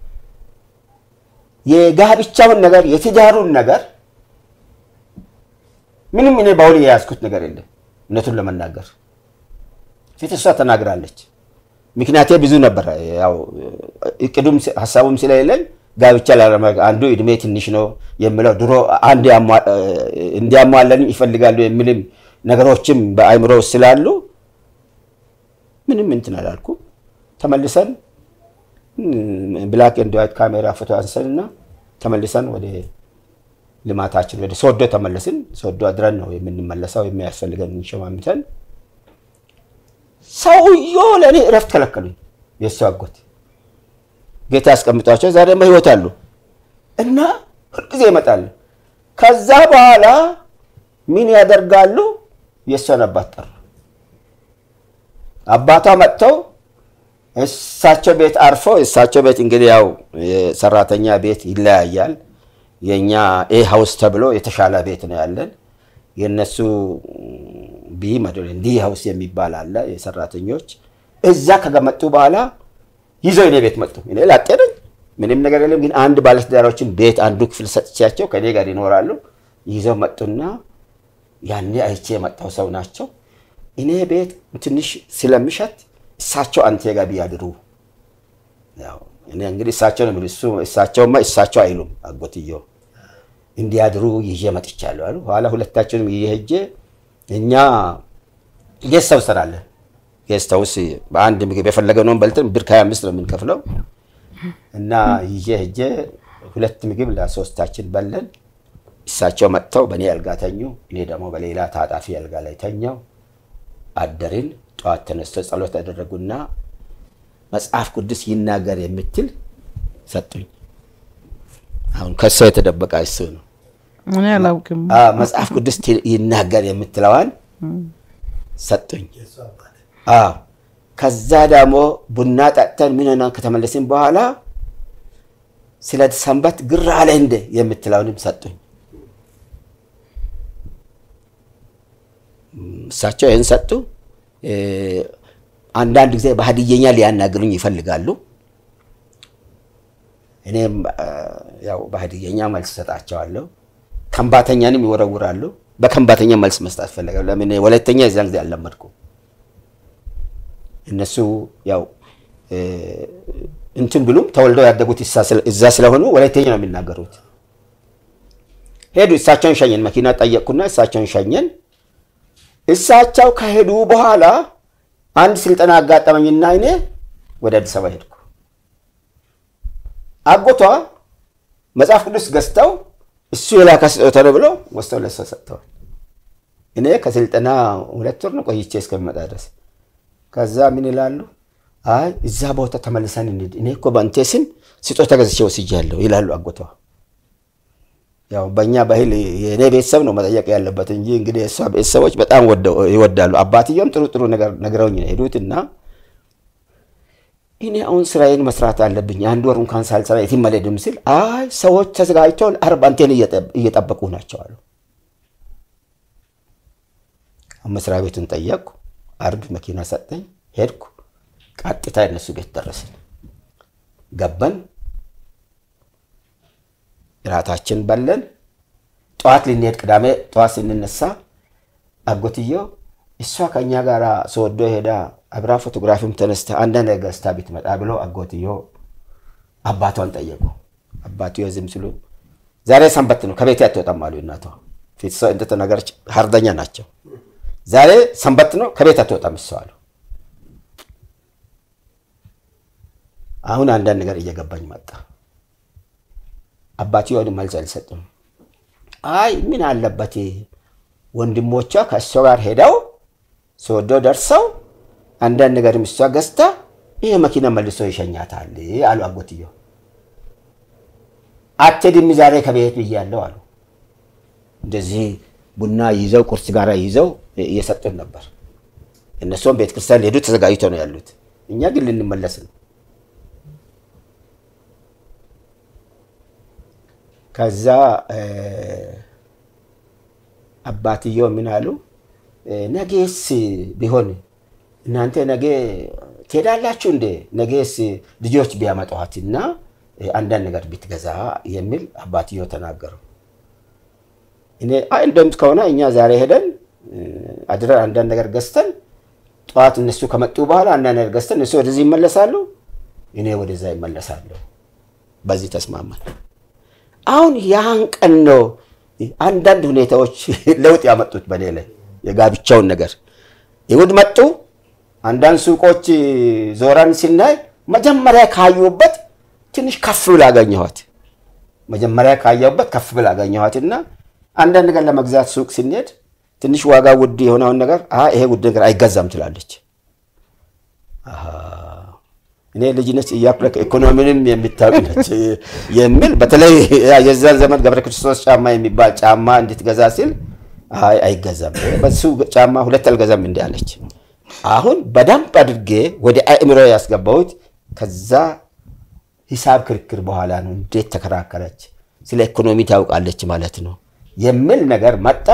የጋብቻውን ነገር የትዳሩን ነገር ምንም እኔ በአሁን የያዝኩት ነገር የለም። እውነቱን ለመናገር ፊት እሷ ተናግራለች። ምክንያቴ ብዙ ነበር። ያው እቅዱም ሀሳቡም ስለሌለን ጋብቻ ላለማድረግ አንዱ እድሜ ትንሽ ነው የሚለው ድሮ አንድ እንዲያሟለን ይፈልጋሉ የሚልም ነገሮችም በአእምሮ ስላሉ ምንም እንትን አላልኩም። ተመልሰን ብላክ ኤንድ ዋይት ካሜራ ፎቶ አንሰንና ተመልሰን ወደ ልማታችን ወደ ሶዶ ተመለስን። ሶዶ አድረን ነው የምንመለሰው የሚያስፈልገን እንሸማምተን። ሰውዬው ለእኔ እረፍት ከለከሉኝ። የእሱ አጎት ጌታ ያስቀምጧቸው ዛሬ በህይወት አሉ እና ሁልጊዜ ይመጣሉ። ከዛ በኋላ ምን ያደርጋሉ? የእሷን አባት ጠሩ። አባቷ መጥተው እሳቸው ቤት አርፎ እሳቸው ቤት እንግዲህ ያው የሰራተኛ ቤት ይለያያል። የእኛ ኤ ሀውስ ተብሎ የተሻለ ቤት ነው ያለን። የእነሱ ቢ መደለ ዲ ሀውስ የሚባል አለ የሰራተኞች። እዛ ከገመጡ በኋላ ይዘው እኔ ቤት መጡ። እኔ ላጤ ነኝ፣ ምንም ነገር የለም። ግን አንድ ባለትዳሮችን ቤት አንዱ ክፍል ሰጥቻቸው ከእኔ ጋር ይኖራሉ። ይዘው መጡና ያኔ አይቼ የመጣው ሰው ናቸው። እኔ ቤት ትንሽ ስለምሸት እሳቸው አንተ ጋር ቢያድሩ ያው እኔ እንግዲህ እሳቸው ነው የሚሉት። እሱ እሳቸውማ እሳቸው አይሉም አጎትየው እንዲያድሩ ይዤ መጥቻለሁ አሉ። ኋላ ሁለታችንም ይዤ ሄጄ እኛ ጌስት ሃውስ እንሰራለን። ጌስት ሃውስ በአንድ ምግብ የፈለገነውን በልተን ብር ከሀያ አምስት ነው የምንከፍለው እና ይዤ ሄጄ ሁለት ምግብ ለሶስታችን በለን። እሳቸው መጥተው በእኔ አልጋ ተኙ። እኔ ደግሞ በሌላ ታጣፊ አልጋ ላይ ተኛው። አደርን። ጠዋት ተነስቶ ጸሎት ያደረጉና መጽሐፍ ቅዱስ ይናገር የምትል ሰጡኝ። አሁን ከሷ የተደበቀ እሱ ነው። እኔ አላውቅም። አዎ፣ መጽሐፍ ቅዱስ ት- ይናገር የምትለዋን ሰጡኝ። የእሱ አባት አዎ ከዛ ደግሞ ቡና ጠጥተን ምን ሆነን ከተመለስን በኋላ ስለ ሰንበት ግር አለ እንደ የምትለውንም ሰጡኝ። እም፣ እሳቸው ይህን ሰጡ። እ፣ አንዳንድ ጊዜ በሀዲየኛ ሊያናግሩኝ ይፈልጋሉ። እኔም አ፣ ያው በሀዲየኛ መልስ ሰጣቸዋለሁ። ከምባተኛንም ይወረውራሉ። በከምባተኛ መልስ መስጠት ፈለጋሉ። ለምን ወላይተኛ የዚያን ጊዜ አልለመድኩም። እነሱ ያው እ፣ እንትን ብሉም ተወልደው ያደጉት እሳ ስለ- እዛ ስለሆኑ ወላይተኛ ነው የሚናገሩት። ሄዱ። እሳቸውን ሸኘን። መኪና ጠየቅኩና እሳቸውን ሸኘን። እሳቸው ከሄዱ በኋላ አንድ ስልጠና አጋጠመኝና እኔ ወደ አዲስ አበባ ሄድኩ። አጎቷ መጽሐፍ ቅዱስ ገዝተው እሱ የላከ ስጦታ ነው ብለው ወስደው ለእሷ ሰጥተዋል። እኔ ከስልጠና ሁለት ወር ነው ቆይቼ እስከሚመጣ ድረስ ከዛ ምን ይላሉ? አይ እዛ ቦታ ተመልሰን እንሂድ፣ እኔ እኮ በአንተ ስም ስጦታ ገዝቼ ወስጃለሁ ይላሉ አጎቷ። ያው በእኛ ባህል የእኔ ቤተሰብ ነው መጠየቅ ያለበት እንጂ እንግዲህ የእሷ ቤተሰቦች በጣም ወደው ይወዳሉ። አባትየውም ጥሩ ጥሩ ነገር ነግረውኝ ነው የሄዱት እና እኔ አሁን ስራዬን መስራት አለብኝ አንድ ወር እንኳን ሳልሰራ የትም አልሄድም ስል አይ ሰዎች ተዘጋጅተው አርብ አንቴን እየጠበቁ ናቸው አሉ። መስሪያ ቤቱን ጠየቅኩ። አርብ መኪና ሰጠኝ፣ ሄድኩ። ቀጥታ እነሱ ቤት ደረስን። ገባን፣ እራታችን በለን። ጠዋት ልንሄድ ቅዳሜ ጠዋት ስንነሳ አጎትየው እሷ ከእኛ ጋር ስወዶ ሄዳ አብራ ፎቶግራፊም ተነስተ አንዳንድ ነገር ገዝታ ብትመጣ ብሎ አጎትየው አባቷን ጠየቁ። አባትዮ ዝም ሲሉ ዛሬ ሰንበት ነው ከቤት አትወጣም አሉ እናቷ። ፊት ሰው እንደተናገረች ሀርደኛ ናቸው። ዛሬ ሰንበት ነው ከቤት አትወጣም እሷ አሉ። አሁን አንዳንድ ነገር እየገባኝ መጣ። አባትየውን መልስ አልሰጡም። አይ ምን አለበት ወንድሞቿ ከእሷ ጋር ሄደው ስወደው ደርሰው አንዳንድ ነገርም እሷ ገዝታ ይሄ መኪና መልሶ ይሸኛታል አሉ አጎትየው። አትሄድም ዛሬ ከቤት ብያለሁ አሉ። እንደዚህ ቡና ይዘው ቁርስ ጋር ይዘው እየሰጡን ነበር። እነሱም ቤተ ክርስቲያን ሊሄዱ ተዘጋጅተው ነው ያሉት። እኛ ግን ልንመለስ ነው። ከዛ አባትየው ምን አሉ፣ ነገስ ቢሆን እናንተ ነገ ትሄዳላችሁ እንዴ? ነገስ ልጆች ቢያመጧትና አንዳንድ ነገር ብትገዛ የሚል አባትየው ተናገሩ። እኔ አይ እንደም ከሆነ እኛ ዛሬ ሄደን አድረን አንዳንድ ነገር ገዝተን ጠዋት እነሱ ከመጡ በኋላ አንዳንድ ነገር ገዝተን እነሱ ወደዚህ ይመለሳሉ፣ እኔ ወደዛ ይመለሳለሁ። በዚህ ተስማማን። አሁን ያን ቀን ነው አንዳንድ ሁኔታዎች ለውጥ ያመጡት በእኔ ላይ የጋብቻውን ነገር። ይሁድ መጡ። አንዳንድ ሱቆች ዞረን ስናይ መጀመሪያ ካየሁበት ትንሽ ከፍ ብላ አገኘኋት። መጀመሪያ ካየሁበት ከፍ ብላ አገኘኋት እና አንዳንድ ነገር ለመግዛት ሱቅ ስንሄድ ትንሽ ዋጋ ውድ የሆነውን ነገር ይሄ ውድ ነገር አይገዛም ትላለች። እኔ ልጅነት እያኩለክ ኢኮኖሚንም የሚታወቅ ነች የሚል በተለይ የዛን ዘመን ገብረ ክርስቶስ ጫማ የሚባል ጫማ እንድትገዛ ሲል አይ አይገዛም፣ በሱ ጫማ ሁለት አልገዛም እንዲ አለች። አሁን በደንብ አድርጌ ወደ አእምሮ ያስገባሁት ከዛ ሂሳብ ክርክር በኋላ ነው። እንዴት ተከራከረች፣ ስለ ኢኮኖሚ ታውቃለች ማለት ነው የሚል ነገር መጣ።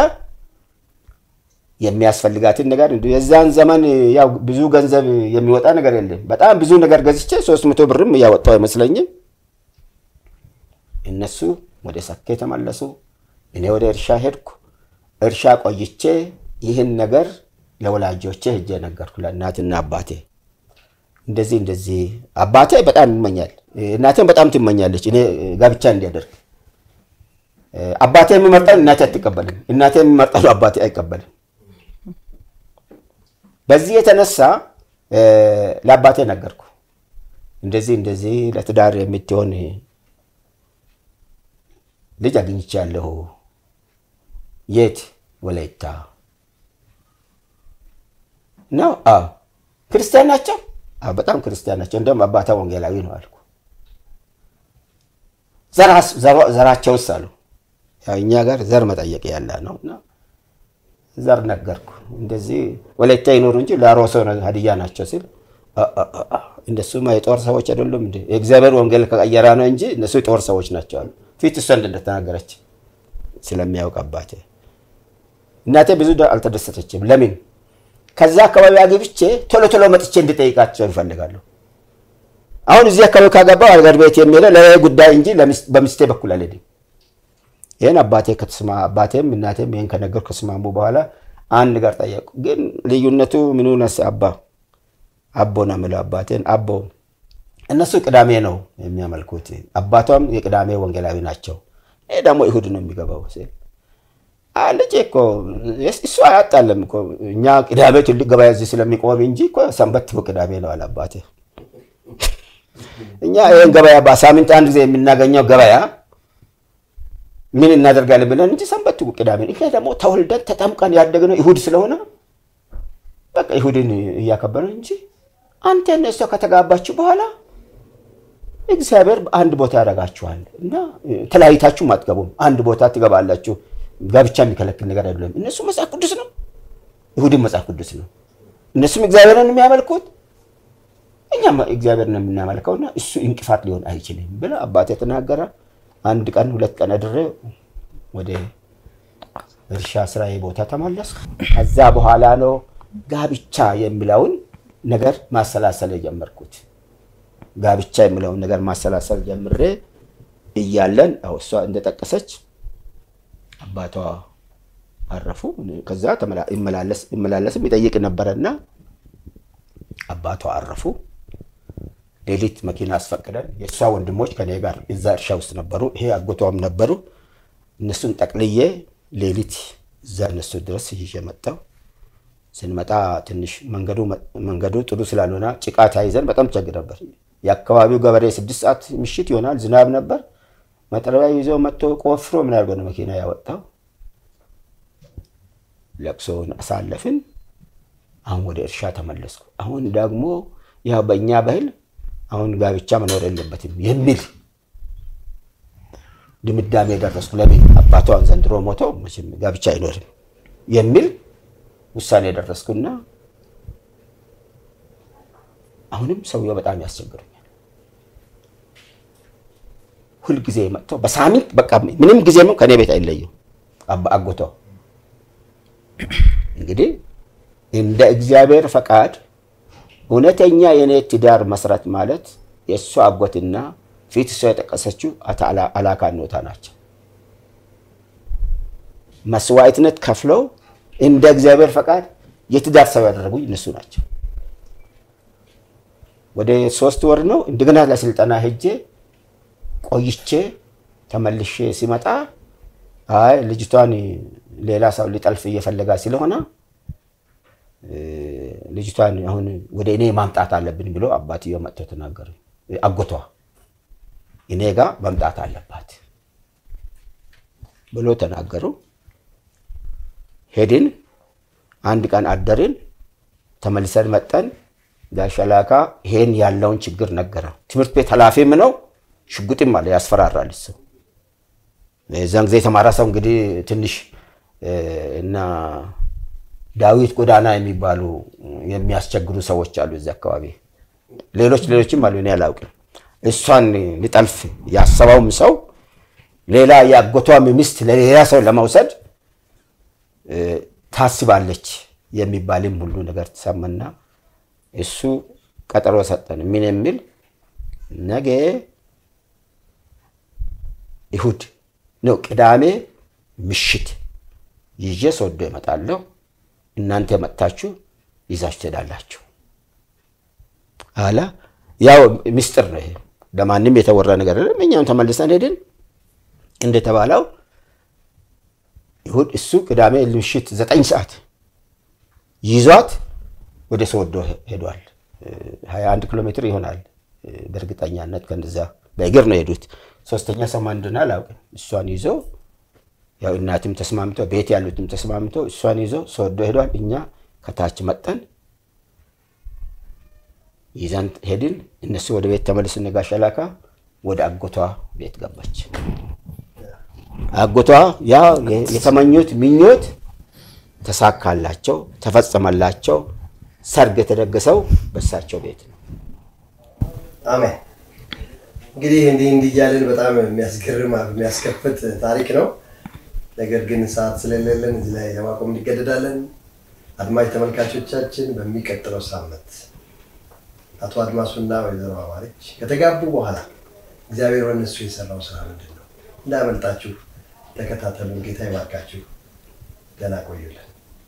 የሚያስፈልጋትን ነገር የዛን ዘመን ያው ብዙ ገንዘብ የሚወጣ ነገር የለም። በጣም ብዙ ነገር ገዝቼ ሶስት መቶ ብርም እያወጣው አይመስለኝም። እነሱ ወደ ሰኬ ተመለሱ፣ እኔ ወደ እርሻ ሄድኩ። እርሻ ቆይቼ ይህን ነገር ለወላጆቼ ሄጄ ነገርኩ፣ ለእናትና አባቴ እንደዚህ እንደዚህ። አባቴ በጣም ይመኛል፣ እናቴም በጣም ትመኛለች እኔ ጋብቻ እንዲያደርግ። አባቴ የሚመርጠን እናቴ አትቀበልም፣ እናቴ የሚመርጠን አባቴ አይቀበልም። በዚህ የተነሳ ለአባቴ ነገርኩ፣ እንደዚህ እንደዚህ ለትዳር የምትሆን ልጅ አግኝቻለሁ። የት? ወላይታ ነው። አዎ ክርስቲያን ናቸው። አዎ በጣም ክርስቲያን ናቸው። እንደውም አባታ ወንጌላዊ ነው አልኩ። ዘራቸውስ አሉ። ያው እኛ ጋር ዘር መጠየቅ ያለ ነው እና ዘር ነገርኩ። እንደዚህ ወላይታ ይኖሩ እንጂ ለአሮሶ ሀዲያ ናቸው ሲል እንደሱማ የጦር ሰዎች አይደሉም እንዴ? የእግዚአብሔር ወንጌል ከቀየራ ነው እንጂ እነሱ የጦር ሰዎች ናቸው አሉ። ፊት እሷ እንደተናገረች ስለሚያውቅ አባቴ እናቴ ብዙ አልተደሰተችም። ለምን ከዛ አካባቢ አግብቼ ቶሎ ቶሎ መጥቼ እንድጠይቃቸው ይፈልጋሉ። አሁን እዚህ አካባቢ ካገባው አገር ቤት የሚለው ለሌላ ጉዳይ እንጂ በሚስቴ በኩል አልሄድም። ይህን አባቴ ከተስማ አባቴም እናቴም ይህን ከነገር ከስማሙ በኋላ አንድ ጋር ጠየቁ። ግን ልዩነቱ ምኑ ነስ አባ አቦ ነው የምለው አባቴን አቦ እነሱ ቅዳሜ ነው የሚያመልኩት። አባቷም የቅዳሜ ወንጌላዊ ናቸው። ይህ ደግሞ ይሁድ ነው የሚገባው ሲል ልጄ እኮ እሱ አያጣለም እኮ እኛ ቅዳሜ ትልቅ ገበያ እዚህ ስለሚቆም እንጂ እኮ ሰንበት እኮ ቅዳሜ ነው አለ አባቴ። እኛ ይህን ገበያ በሳምንት አንድ ጊዜ የምናገኘው ገበያ ምን እናደርጋለን ብለን እንጂ ሰንበት እኮ ቅዳሜ ነው። ይሄ ደግሞ ተወልደን ተጠምቀን ያደግነው ይሁድ ስለሆነ በቃ ይሁድን እያከበርን እንጂ አንተ እነሱ ከተጋባችሁ በኋላ እግዚአብሔር አንድ ቦታ ያደርጋችኋል እና ተለያይታችሁም አትገቡም። አንድ ቦታ ትገባላችሁ። ጋብቻ የሚከለክል ነገር አይደለም። እነሱ መጽሐፍ ቅዱስ ነው፣ ይሁድን መጽሐፍ ቅዱስ ነው። እነሱም እግዚአብሔርን የሚያመልኩት እኛም እግዚአብሔርን የምናመልከውና እሱ እንቅፋት ሊሆን አይችልም ብለ አባቴ ተናገረ። አንድ ቀን ሁለት ቀን አድሬ ወደ እርሻ ስራዬ ቦታ ተመለስኩ። ከዛ በኋላ ነው ጋብቻ የሚለውን ነገር ማሰላሰል የጀመርኩት። ጋብቻ የሚለውን ነገር ማሰላሰል ጀምሬ እያለን እሷ እንደጠቀሰች አባቷ አረፉ። ከዛ ይመላለስም ይጠይቅ ነበረና አባቷ አረፉ። ሌሊት መኪና አስፈቅደን የእሷ ወንድሞች ከኔ ጋር እዛ እርሻ ውስጥ ነበሩ። ይሄ አጎቷም ነበሩ። እነሱን ጠቅልዬ ሌሊት እዛ እነሱ ድረስ ይዤ መጣሁ። ስንመጣ ትንሽ መንገዱ ጥሩ ስላልሆነ ጭቃ ተያይዘን በጣም ቸግር ነበር። የአካባቢው ገበሬ ስድስት ሰዓት ምሽት ይሆናል፣ ዝናብ ነበር። መጥረቢያ ይዞ መጥቶ ቆፍሮ ምን አድርጎ ነው መኪና ያወጣው። ለቅሶውን አሳለፍን። አሁን ወደ እርሻ ተመለስኩ። አሁን ደግሞ ያው በእኛ ባህል አሁን ጋብቻ መኖር የለበትም የሚል ድምዳሜ ደረስኩ። ለምን አባቷን ዘንድሮ ሞተው መቼም ጋብቻ አይኖርም የሚል ውሳኔ ደረስኩና አሁንም ሰውየው በጣም ያስቸግሩኛል። ሁልጊዜ መጥቶ በሳምንት በቃ ምንም ጊዜ ከእኔ ቤት አይለዩም። አጎቶ እንግዲህ እንደ እግዚአብሔር ፈቃድ እውነተኛ የኔ ትዳር መስራት ማለት የእሱ አጎትና ፊት እሷ የጠቀሰችው አቶ አላካኖታ ናቸው። መስዋዕትነት ከፍለው እንደ እግዚአብሔር ፈቃድ የትዳር ሰው ያደረጉኝ እነሱ ናቸው። ወደ ሶስት ወር ነው እንደገና ለስልጠና ሄጄ ቆይቼ ተመልሼ ሲመጣ አይ ልጅቷን ሌላ ሰው ሊጠልፍ እየፈለጋ ስለሆነ ልጅቷን አሁን ወደ እኔ ማምጣት አለብን ብሎ አባትየው መጥተው ተናገሩ። አጎቷ እኔ ጋር መምጣት አለባት ብሎ ተናገሩ። ሄድን። አንድ ቀን አደርን። ተመልሰን መጠን ጋሸላካ ይሄን ያለውን ችግር ነገረ። ትምህርት ቤት ኃላፊም ነው፣ ሽጉጥም አለ፣ ያስፈራራል እሱ። የዛን ጊዜ የተማረ ሰው እንግዲህ ትንሽ እና ዳዊት ጎዳና የሚባሉ የሚያስቸግሩ ሰዎች አሉ እዚህ አካባቢ። ሌሎች ሌሎችም አሉ፣ እኔ አላውቅም። እሷን ሊጠልፍ ያሰበውም ሰው ሌላ የአጎቷም ሚስት ለሌላ ሰው ለመውሰድ ታስባለች የሚባልም ሁሉ ነገር ተሰማና እሱ ቀጠሮ ሰጠን። ምን የሚል ነገ እሁድ ነው ቅዳሜ ምሽት ይዤ ሶዶ እመጣለሁ፣ እናንተ መጥታችሁ ይዛችሁ ትሄዳላችሁ አላ። ያው ምስጢር ነው ይሄ፣ ለማንም የተወራ ነገር አይደለም። እኛም ተመልሰን ሄድን እንደተባለው ይሁድ እሱ ቅዳሜ ምሽት ዘጠኝ ሰዓት ይዟት ወደ ሶዶ ሄዷል። 21 ኪሎ ሜትር ይሆናል በእርግጠኛነት ከእንደዛ በእግር ነው የሄዱት። ሶስተኛ ሰው ማን እንደሆነ አላውቅም። እሷን ይዞ ያው እናትም ተስማምቶ ቤት ያሉትም ተስማምቶ እሷን ይዞ ሶዶ ሄዷል። እኛ ከታች መጠን ይዘን ሄድን። እነሱ ወደ ቤት ተመልስን። ጋሽ ላካ ወደ አጎቷ ቤት ገባች። አጎቷ ያ የተመኙት ምኞት ተሳካላቸው፣ ተፈጸመላቸው። ሰርግ የተደገሰው በሳቸው ቤት ነው። አሜን። እንግዲህ እንዲህ እንዲህ እያልን በጣም የሚያስገርም የሚያስከፍት ታሪክ ነው። ነገር ግን ሰዓት ስለሌለን እዚህ ላይ ለማቆም እንገደዳለን። አድማጭ ተመልካቾቻችን በሚቀጥለው ሳምንት አቶ አድማሱና ወይዘሮ አማረች ከተጋቡ በኋላ እግዚአብሔር በእነሱ የሰራው ስራ ምንድን ነው? እንዳያመልጣችሁ ተከታተሉን። ጌታ ይባርካችሁ። ደህና ቆዩልን።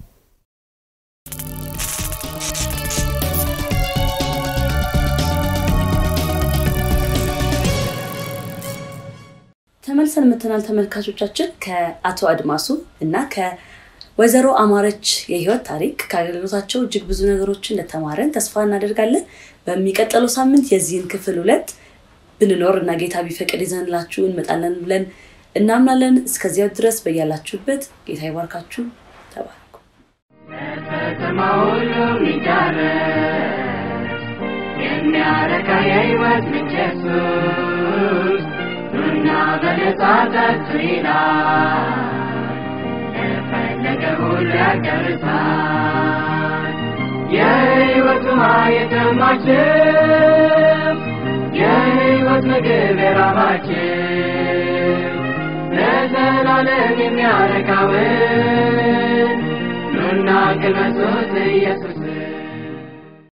ተመልሰን መተናል ተመልካቾቻችን። ከአቶ አድማሱ እና ከወይዘሮ አማረች የህይወት ታሪክ ከአገልግሎታቸው እጅግ ብዙ ነገሮችን እንደተማረን ተስፋ እናደርጋለን። በሚቀጥለው ሳምንት የዚህን ክፍል ሁለት ብንኖር እና ጌታ ቢፈቅድ ይዘንላችሁ እንመጣለን ብለን እናምናለን። እስከዚያው ድረስ በያላችሁበት ጌታ ይባርካችሁ። ተባረኩ። ከተማ ሁሉ የሚዳረስ የሚያረካ የህይወት ምንጭ ኢየሱስ ኑና በነጻ ጠጡ ይላል። ለፈለገ ሁሉ ያዳርሳል። የህይወት ውሃ የጠማችሁ የህይወት ምግብ የራባችሁ ለዘላለም የሚያረካውን ኑና ቅመሱት ኢየሱስን